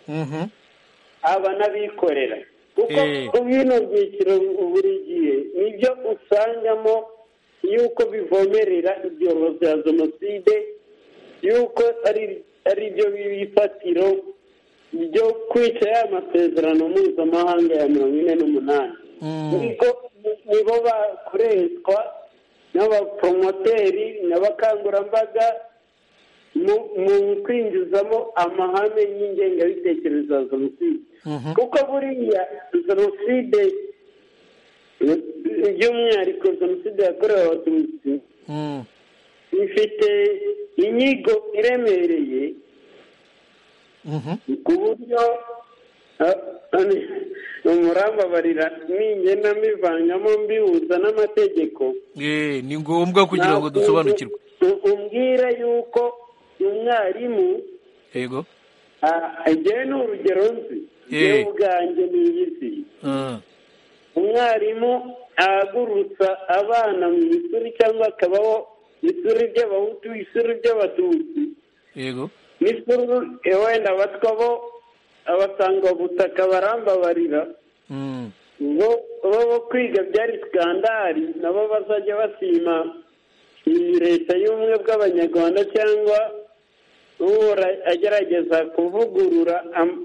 mhm, haba n'abikorera kuko Eh. ku bino byiciro buri gihe nibyo usangamo yuko bivomerera ibyobo bya jenoside yuko ari ari byo bifatiro byo kwica ya masezerano mpuzamahanga ya mirongo ine n'umunani Mm. niko nibo bakoreshwa n'abapromoteri n'abakangurambaga mu mu kwinjizamo amahame y'ingengabitekerezo ya jenoside kuko buriya jenoside by'umwihariko jenoside yakorewe abatutsi Mm. ifite inyigo iremereye Mhm. ku buryo ah, ani- umurambabarira ningenda mbivangamo mbihuza n'amategeko Eh, ni ngombwa kugira ngo dusobanukirwe ntabwo umbwire yuko umwarimu yego agiye ni urugero nzi Eh. yewe ubwanjye ni iy'isi Ah, umwarimu ahagurutsa abana mu ishuri cyangwa akabaho ishuri ry'abahutu ishuri ry'abatutsi yego n'ishuri wenda abatwa bo abasanga butaka barambabarira Mm. bo bo bo kwiga byari skandari nabo bazajya basima iyi leta y'ubumwe bw'abanyarwanda cyangwa uhora agerageza kuvugurura am-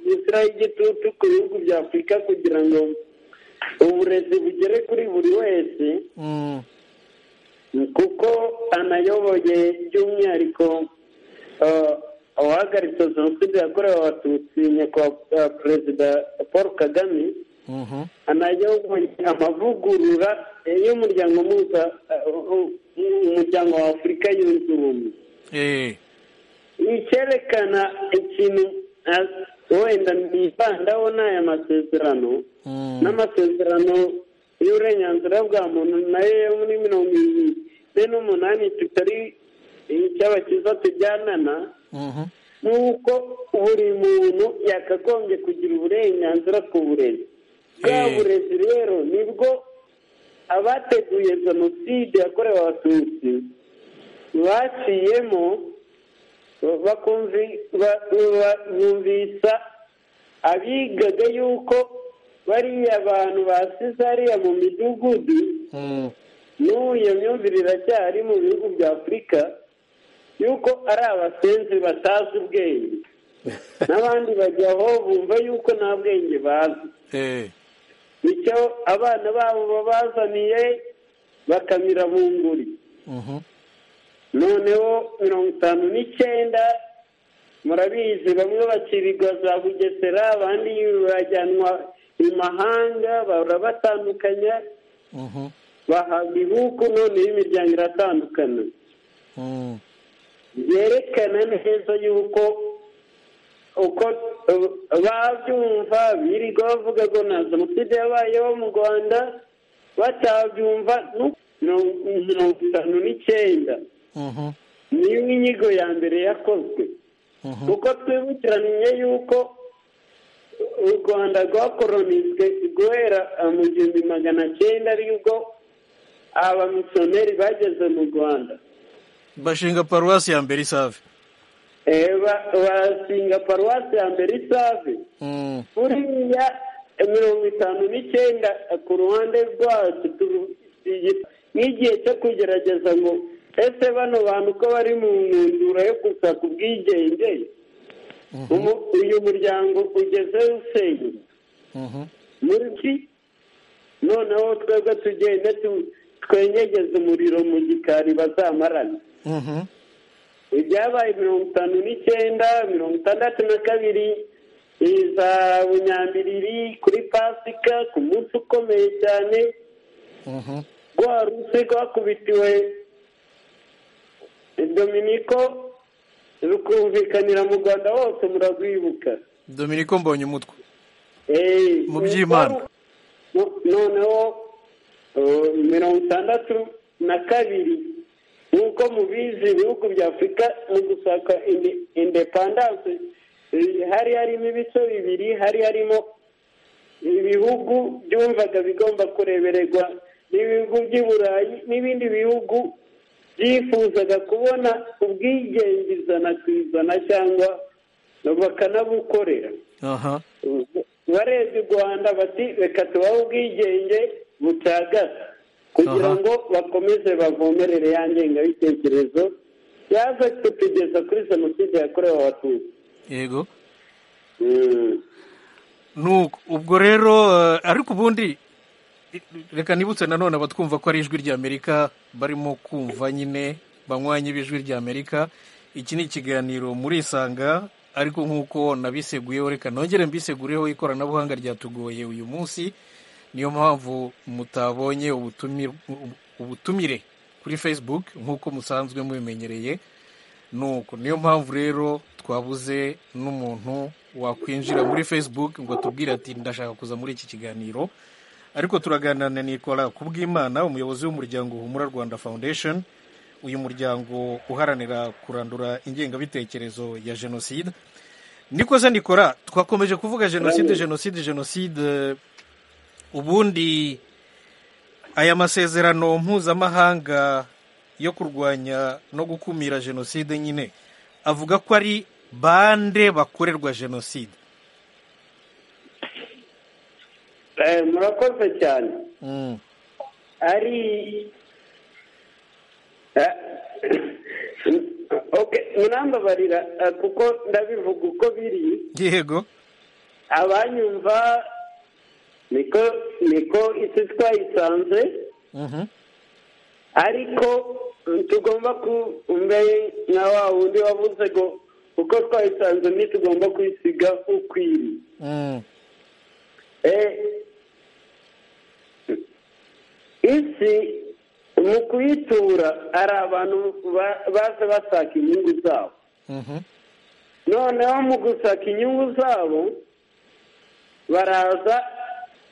isura y'igitutu ku bihugu bya afurika kugira ngo uburezi bugere kuri buri wese Mm. kuko anayoboye by'umwihariko eh, uwahagaritse jenoside yakorewe abatutsi nyakubahwa eh, perezida paul kagame Mhm. anayoboye amavugurura eh, y'umuryango mpuza eh, u- u- umuryango wa afurika yunze ubumwe Eh, icyerekana ikintu eh, wenda nibandaho ni aya masezerano mm. n'amasezerano y'uburenganzira bwa muntu nayo yo muri mirongo ine n'umunani tutari icy'abakiza tujyanana Mhm. nuko buri muntu yakagombye kugira uburenganzira ku burezi bwa Eh. burezi rero nibwo abateguye jenoside yakorewe abatutsi baciyemo bakumvi- ba- ba- bumvisa abigaga yuko bariya bantu basize hariya mu midugudu Mm. n'ubu iyo myumvire iracyari mu bihugu bya afurika yuko ari abasenzi batazi ubwenge n'abandi bajya aho bumva yuko nta bwenge bazi Eh, bityo abana babo babazaniye bakamira bunguri mhm. noneho mirongo itanu n'icyenda murabizi bamwe bakirirwa za bugesera abandi bajyanwa i mahanga barabatandukanya Mhm. bahabwa ibihugu noneho imiryango iratandukana Mm. byerekana neza yuko uko uh, babyumva birirwa bavuga ngo nta jenoside yabayeho mu rwanda batabyumva nu- mirongo mirongo itanu n'icyenda Mhm. niyo inyigo ya mbere yakozwe Mhm. kuko twibukiranye yuko u rwanda rwakoronijwe guhera uh, mu gihumbi magana cyenda aribwo abamisiyoneri bageze mu rwanda bashinga paruwasi ya mbere isave Eh, ba- basinga paruwasi ya mbere isave Mm. buriya mirongo itanu n'icyenda eh, ku ruhande rwacu turu- iyi- nk'igihe cyo kugerageza ngo ese bano bantu ko bari mu ntundura yo gushaka ubwigenge umu- uyu muryango ugeze usenyuka Mhm. muri ki noneho twebwe tugende tu- twenyegeze umuriro mu gikari bazamarana Mhm. ibyabaye mirongo itanu n'icyenda mirongo itandatu na kabiri iza bunyambiriri kuri pasika ku munsi ukomeye cyane Mhm. rwa rusi rwakubitiwe dominiko rukumvikanira mu rwanda hose murarwibuka dominiko mbonye umutwe Eh, Mu by'Imana. no- noneho eh, mirongo itandatu na kabiri nk'uko mubizi ibihugu bya afurika mu gushaka inde- independance eh, hari harimo ibice bibiri hari harimo ibihugu byumvaga bigomba kurebererwa n'ibihugu by'i burayi n'ibindi bihugu byifuzaga kubona ubwigenge ijana ku ijana cyangwa bakanabukorera aha barebye u rwanda bati reka tubahe ubwigenge bucagata kugira Aha. ngo bakomeze bavomerere ya ngengabitekerezo yaza kutugeza kuri jenoside yakorewe abatutsi yego Mm. nuko ubwo rero eh, ariko ubundi reka nibutse nanone abatwumva ko ari ijwi ry'amerika barimo kumva nyine banywanyi b'ijwi ry'amerika iki ni ikiganiro muri isanga ariko nk'uko nabiseguyeho reka nongere mbisegureho ikoranabuhanga ryatugoye uyu munsi niyo mpamvu mutabonye ubutumire ubutumire kuri facebook nk'uko musanzwe mubimenyereye nuko niyo mpamvu rero twabuze n'umuntu wakwinjira muri facebook ngo atubwire ati ndashaka kuza muri iki kiganiro ariko turaganira na nikora kubwimana umuyobozi w'umuryango humura rwanda foundation uyu muryango uharanira kurandura ingengabitekerezo ya jenoside niko se nikora twakomeje kuvuga jenoside jenoside jenoside ubundi aya masezerano mpuzamahanga yo kurwanya no gukumira jenoside nyine avuga ko ari bande bakorerwa jenoside murakoze cyane Mm. ari Eh, okay, murambabarira eh, kuko ndabivuga uko biri yego abanyumva niko niko isi twayisanze Mhm. ariko tugomba kumbe nka wa wundi wavuze ngo uko twayisanze ntitugomba kuyisiga ukwiri Mm. Eh, isi mu kuyitura hari abantu ba- baza bashaka inyungu zabo Mhm. noneho mu gusaka inyungu zabo baraza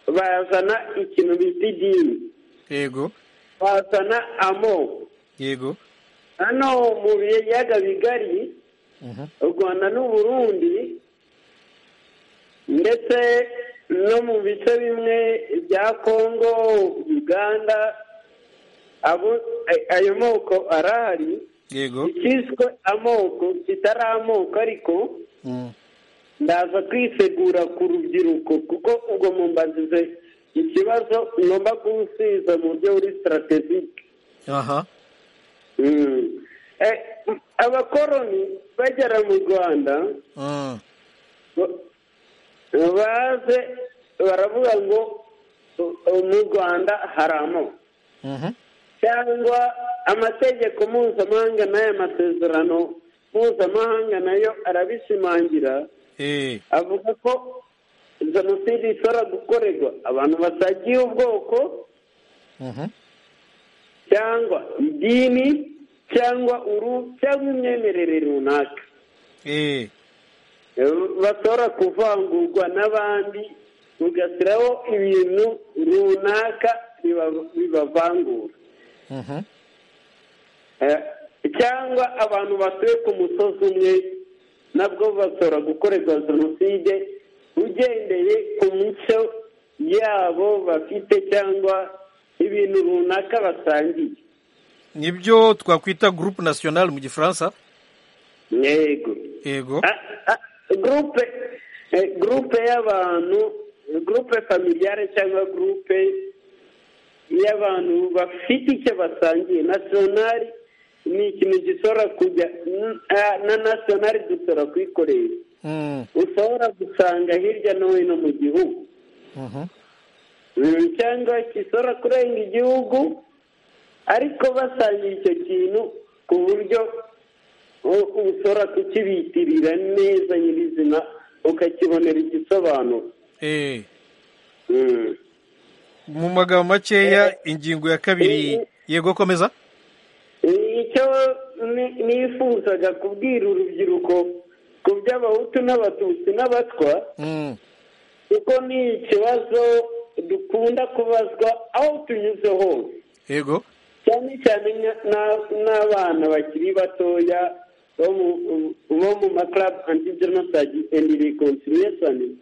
bazana ikintu bita idini yego bazana amoko yego hano mu biyaga bigari Mhm. u rwanda n'u burundi ndetse no mu bice bimwe bya kongo uganda abo- ay- ayo moko arahari yego icyiswe amoko kitari amoko ariko Mm. ndaza kwisegura ku rubyiruko kuko ubwo mumbazize ikibazo ngomba gusubiza mu buryo buri sitarategike aha Mm. Eh, abakoroni bagera mu rwanda Mm. ba- baze baravuga ngo "U- u- mu rwanda hari amoko Mhm. cyangwa amategeko mpuzamahanga n'aya masezerano mpuzamahanga nayo arabishimangira Eh. avuga ko jenoside ishobora gukorerwa abantu basagiye ubwoko Mhm. cyangwa idini cyangwa uru cyangwa imyemerere runaka Eh. bashobora kuvangurwa n'abandi ugashyiraho ibintu runaka biba- bibavangura Mhm. Eh, cyangwa abantu batuye ku musozi umwe nabwo bashobora gukorerwa jenoside ugendeye ku mico yabo bafite cyangwa ibintu runaka basangiye nibyo twakwita groupe nationale mu gifaransa yego yego Ah, ah, gurupe eh, gurupe y'abantu gurupe familiyare cyangwa gurupe y'abantu bafite icyo basangiye nasiyonari ni ikintu gishobora kujya n- ah, na nasiyonari dushobora kuyikoresha Mm. ushobora gusanga hirya no hino mu gihugu Mhm. Mm, cyangwa gishobora kurenga igihugu ariko basangiye icyo kintu ku buryo u- ushobora kukibitirira neza nyirizina ukakibonera igisobanuro Eh. Mm. mu magambo makeya ingingo ya kabiri Eh. yego komeza icyo ni- nifuzaga kubwira urubyiruko ku by'abahutu n'abatutsi n'abatwa Mm. kuko ni ikibazo dukunda kubazwa aho tunyuze hose yego cyane cyane nka- na- n'abana bakiri batoya bo mu- bo mu maklabu anti jenoside endi rekonsiliyesoni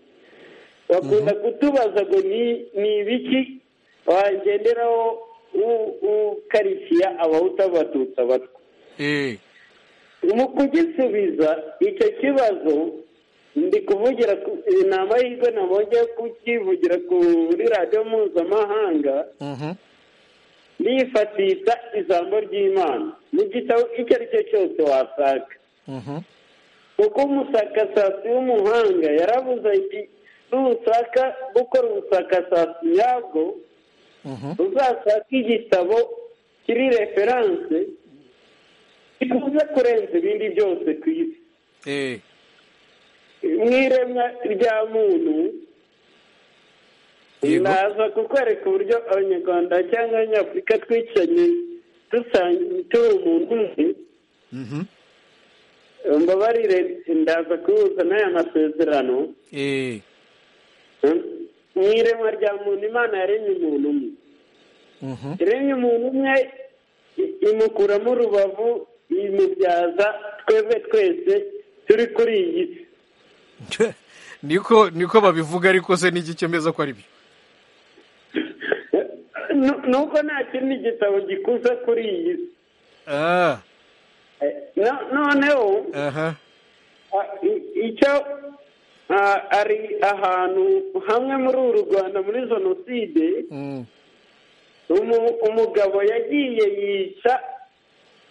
bakunda kutubaza ngo ni ni ibiki wagenderaho u- ukarikiya abahutu abatutsi abatwa Eh. mu kugisubiza icyo kibazo ndi kuvugira ku ni amahirwe nabonye yo kukivugira kuri radiyo mpuzamahanga Mhm. nifatisha ijambo ry'imana mu gitabo icyo ari cyo cyose wasanga Mhm. kuko umushakashatsi w'umuhanga yaravuze ati nushaka gukora ubushakashatsi nyabwo uzasanga igitabo kiri referanse kikunze kurenza ibindi byose ku isi Eh, mu iremwa rya muntu Yego. naza kukwereka uburyo abanyarwanda cyangwa abanyafurika twicanye dusanga turi umuntu umwe mhm. mbabarire ndaza kubuza n'aya masezerano Eh, Hmm? mu iremwa rya muntu imana yaremye umuntu umwe mhm. yaremye umuntu umwe i- imukuramo urubavu imubyaza twebwe twese turi kuri iyi si niko niko babivuga ariko se n'iki cyemeza ko ari byo Nu- nuko nta kindi gitabo gikuza kuri iyi si Ah, Eh, no- noneho aha ah, i- icyo ah, ari ahantu hamwe muri uru rwanda muri jenoside Mm, Umu- umugabo yagiye yica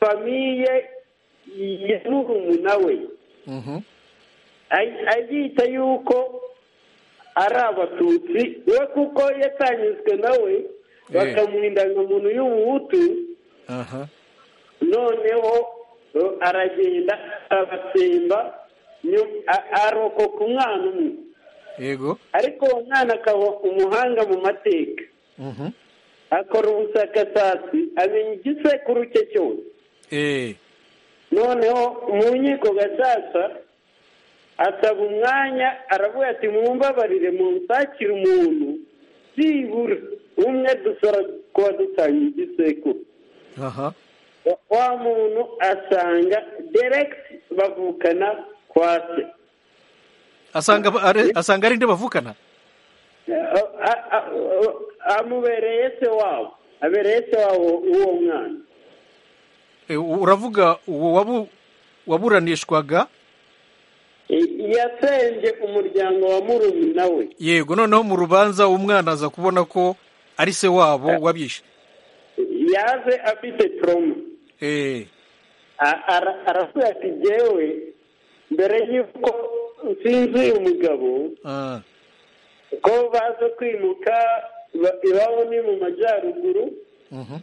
famiye ya murumuna we mhm. Ay- aryita yuko ari abatutsi we kuko yatanyuzwe nawe bakamuha indangamuntu y'ubuhutu aha noneho eh, aragenda abatsemba nyu- a- arokoka umwana umwe yego ariko uwo mwana akaba umuhanga mu mateka Mhm. akora ubushakashatsi amenya igisekuru cye cyose Eh, noneho mu nkiko gacaca asaba umwanya aravuga ati mumbabarire munsakire umuntu byibura umwe dusora kuba dutanga igisekuru aha Wa- wa muntu asanga deregiti bavukana kwa se asanga ba- are- asanga ari nde bavukana A- a- a- amubereye se wabo abereye se wabo uwo mwana Eh, uravuga uwo wabu waburanishwaga yasenze umuryango wa murumuna we yego noneho mu rubanza umwana aza kubona ko ari se wabo wabishe yaje afite toroma Eh, A- ara- aravuga ati jyewe mbere y'uko nsinzuye umugabo ah, ko baza kwimuka ba- iwabo ni mu majyaruguru mhm.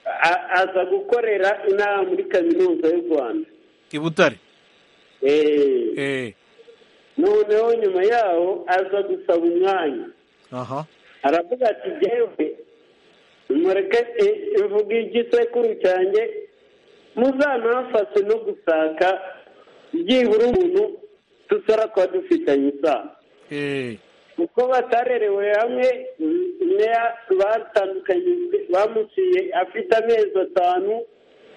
a- aza gukorera inama muri kaminuza y'u rwanda i butare Eh, Eh, noneho nyuma yaho aza gusaba umwanya aha aravuga ati jyewe mureke i- ivuga igisekuru cyanjye muzanafashe no gusaka byibura umuntu dusora kuba dufitanye isano Eh, kuko batarerewe hamwe mm, ne- batandukanye bamuciye afite amezi atanu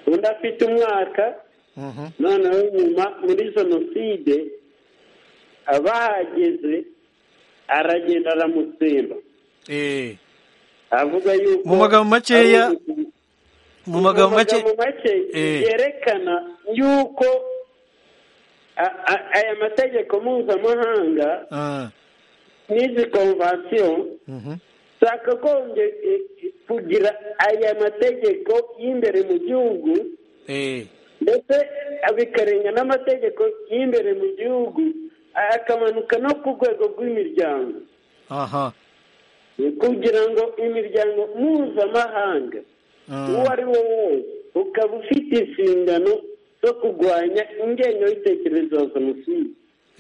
undi afite umwaka mhm. noneho nyuma muri jenoside abahageze aragenda aramusimba Eh, avuga yuko Mu magambo makeya- ari- mu magambo make mu magambo make Eh. yerekana yuko a- a- aya mategeko mpuzamahanga Ah, n'izi konvasiyo mhm. zakagombye eh, eh, kugira aya mategeko y'imbere mu gihugu Eh, ndetse bikarenga n'amategeko y'imbere mu gihugu akamanuka no ku rwego rw'imiryango aha kugira ngo imiryango mpuzamahanga Ah, uwo ari wo wese ukaba ufite inshingano zo kurwanya ingengo y'ibitekerezo ya jenoside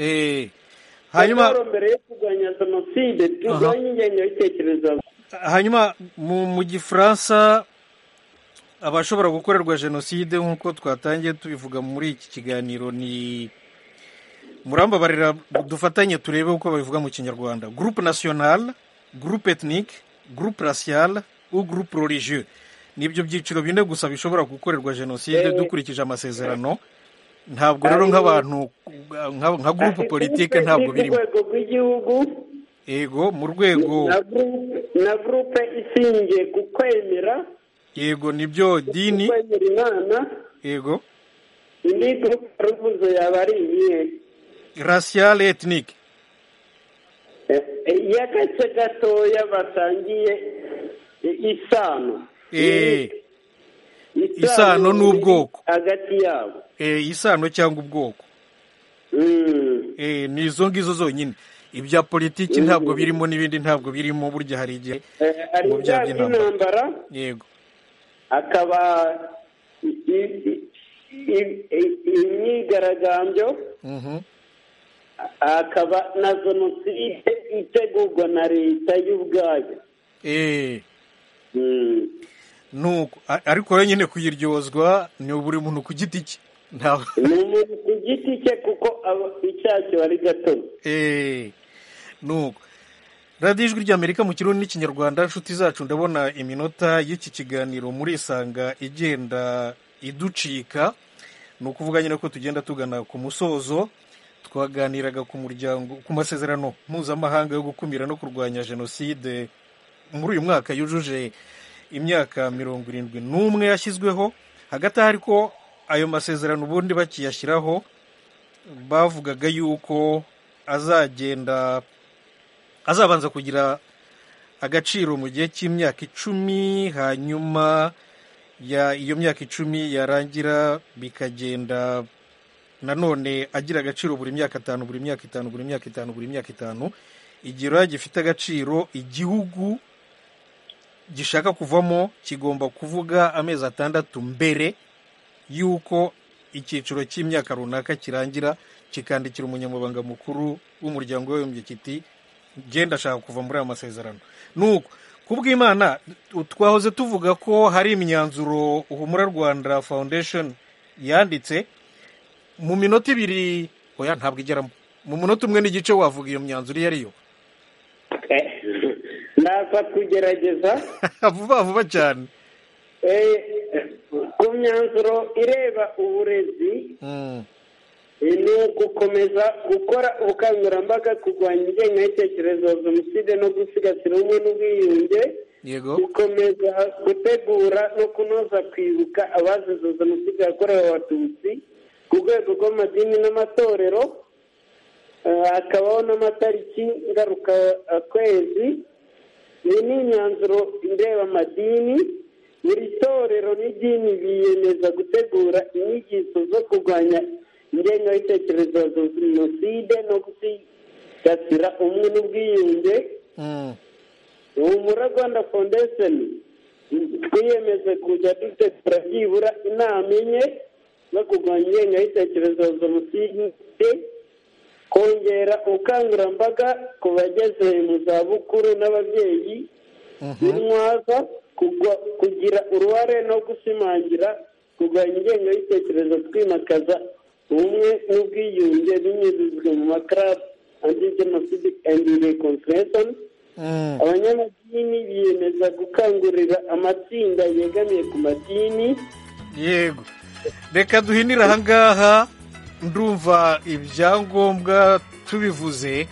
eh. hanyuma Amahoro mbere yo kurwanya jenoside turwanye ingengo y'ibitekerezo ya hanyuma mu mu gifaransa abashobora gukorerwa jenoside nk'uko twatangiye tubivuga muri iki kiganiro ni murambabarira dufatanye turebe uko babivuga mu kinyarwanda groupe national groupe ethnique groupe racial ou groupe religieux nibyo byiciro bine gusa bishobora gukorerwa jenoside Eh. dukurikije amasezerano ntabwo rero nk'abantu nka- nka groupe politique ntabwo Ni ku birimo rwego rw'igihugu yego mu rwego na gurupe na gurupe ishingiye ku kwemera yego nibyo ku dini kwemera imana yego indi gurupe ruvuze yaba ari iyihe racial et ethnique Eh, eh, y'agace gatoya basangiye eh, isano Eh, Isano n'ubwoko. hagati yabo eh, isano cyangwa ubwoko Mm. eh, ni izo ngizo zonyine ibya politiki ntabwo birimo n'ibindi ntabwo birimo burya hari igihe Eh, ari Mu byaha ibyaha by'intambara. by'intambara yego akaba i- i- i- i- i- imyigaragambyo Mhm. akaba na jenoside itegurwa na leta y'ubwayo Eh, Mm. nuko A- ariko we nyine kuyiryozwa ni buri muntu ku giti cye ntawe ni umuntu ku giti cye kuko aba- icyaha kiba ari gatono Eh, nuko radiyo ijwi ry'amerika mu kirundi n'ikinyarwanda inshuti zacu ndabona iminota y'iki kiganiro muri isanga igenda iducika ni ukuvuga nyine ko tugenda tugana ku musozo twaganiraga ku muryango ku masezerano mpuzamahanga yo gukumira no kurwanya jenoside muri uyu mwaka yujuje imyaka mirongo irindwi n'umwe yashyizweho hagati aho ariko ayo masezerano ubundi bakiyashyiraho bavugaga yuko azagenda azabanza kugira agaciro mu gihe cy'imyaka icumi hanyuma ya iyo myaka icumi yarangira bikagenda nanone agira agaciro buri myaka itanu buri myaka itanu buri myaka itanu buri myaka itanu igira gifite agaciro igihugu gishaka kuvamo kigomba kuvuga amezi atandatu mbere y'uko icyiciro cy'imyaka runaka kirangira kikandikira umunyamabanga mukuru w'umuryango w'abibumbye kiti genda ashaka kuva muri aya masezerano nuko kubw'imana twahoze tuvuga ko hari imyanzuro humura rwanda foundation yanditse mu minota ibiri oya ntabwo igeramo mu munota umwe n'igice wavuga iyo myanzuro iyo ariyo Eh, ndaza kugerageza vuba vuba cyane Eh, ku myanzuro ireba uburezi Mm, eh, ni ugukomeza gukora ubukangurambaga kurwanya ingengabitekerezo ya jenoside no gusigasira ubumwe n'ubwiyunge yego gukomeza gutegura no kunoza kwibuka abazize jenoside yakorewe abatutsi ku rwego rw'amadini n'amatorero Eh, hakabaho n'amatariki ngaruka kwezi iyi ni imyanzuro ireba amadini buri torero n'idini biyemeza gutegura inyigisho zo kurwanya ingengabitekerezo ya jenoside no gusigasira umwe n'ubwiyunge Mm, humura rwanda foundation twiyemeje kujya dutegura byibura inama enye no kurwanya ingengabitekerezo ya jenoside kongera ubukangurambaga ku bageze mu zabukuru n'ababyeyi mhm. intwaza kugwa- kugira uruhare no gushimangira kurwanya ingengabitekerezo twimakaza ubumwe n'ubwiyunge binyujijwe mu makarab anti genocide and reconciliation Mm, abanyamadini biyemeza gukangurira amatsinda yegamiye ku madini yego reka duhinire ahangaha ndumva ibyangombwa tubivuze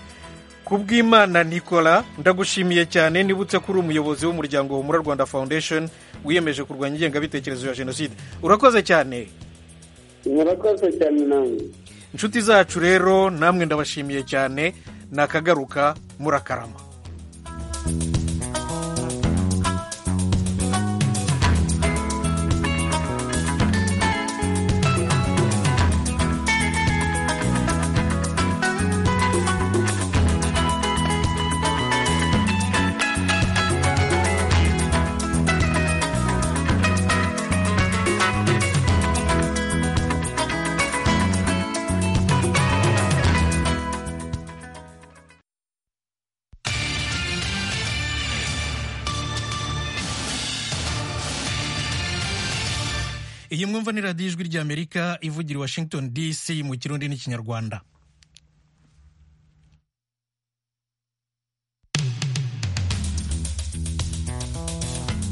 kubw'imana nicola ndagushimiye cyane nibutse ko uri umuyobozi w'umuryango humura rwanda foundation wiyemeje kurwanya ingengabitekerezo ya jenoside urakoze cyane murakoze cyane namwe inshuti zacu rero namwe ndabashimiye cyane nakagaruka murakarama iyi mwumva ni radiyo ijwi ry'amerika ivugira i washington dc mu kirundi n'ikinyarwanda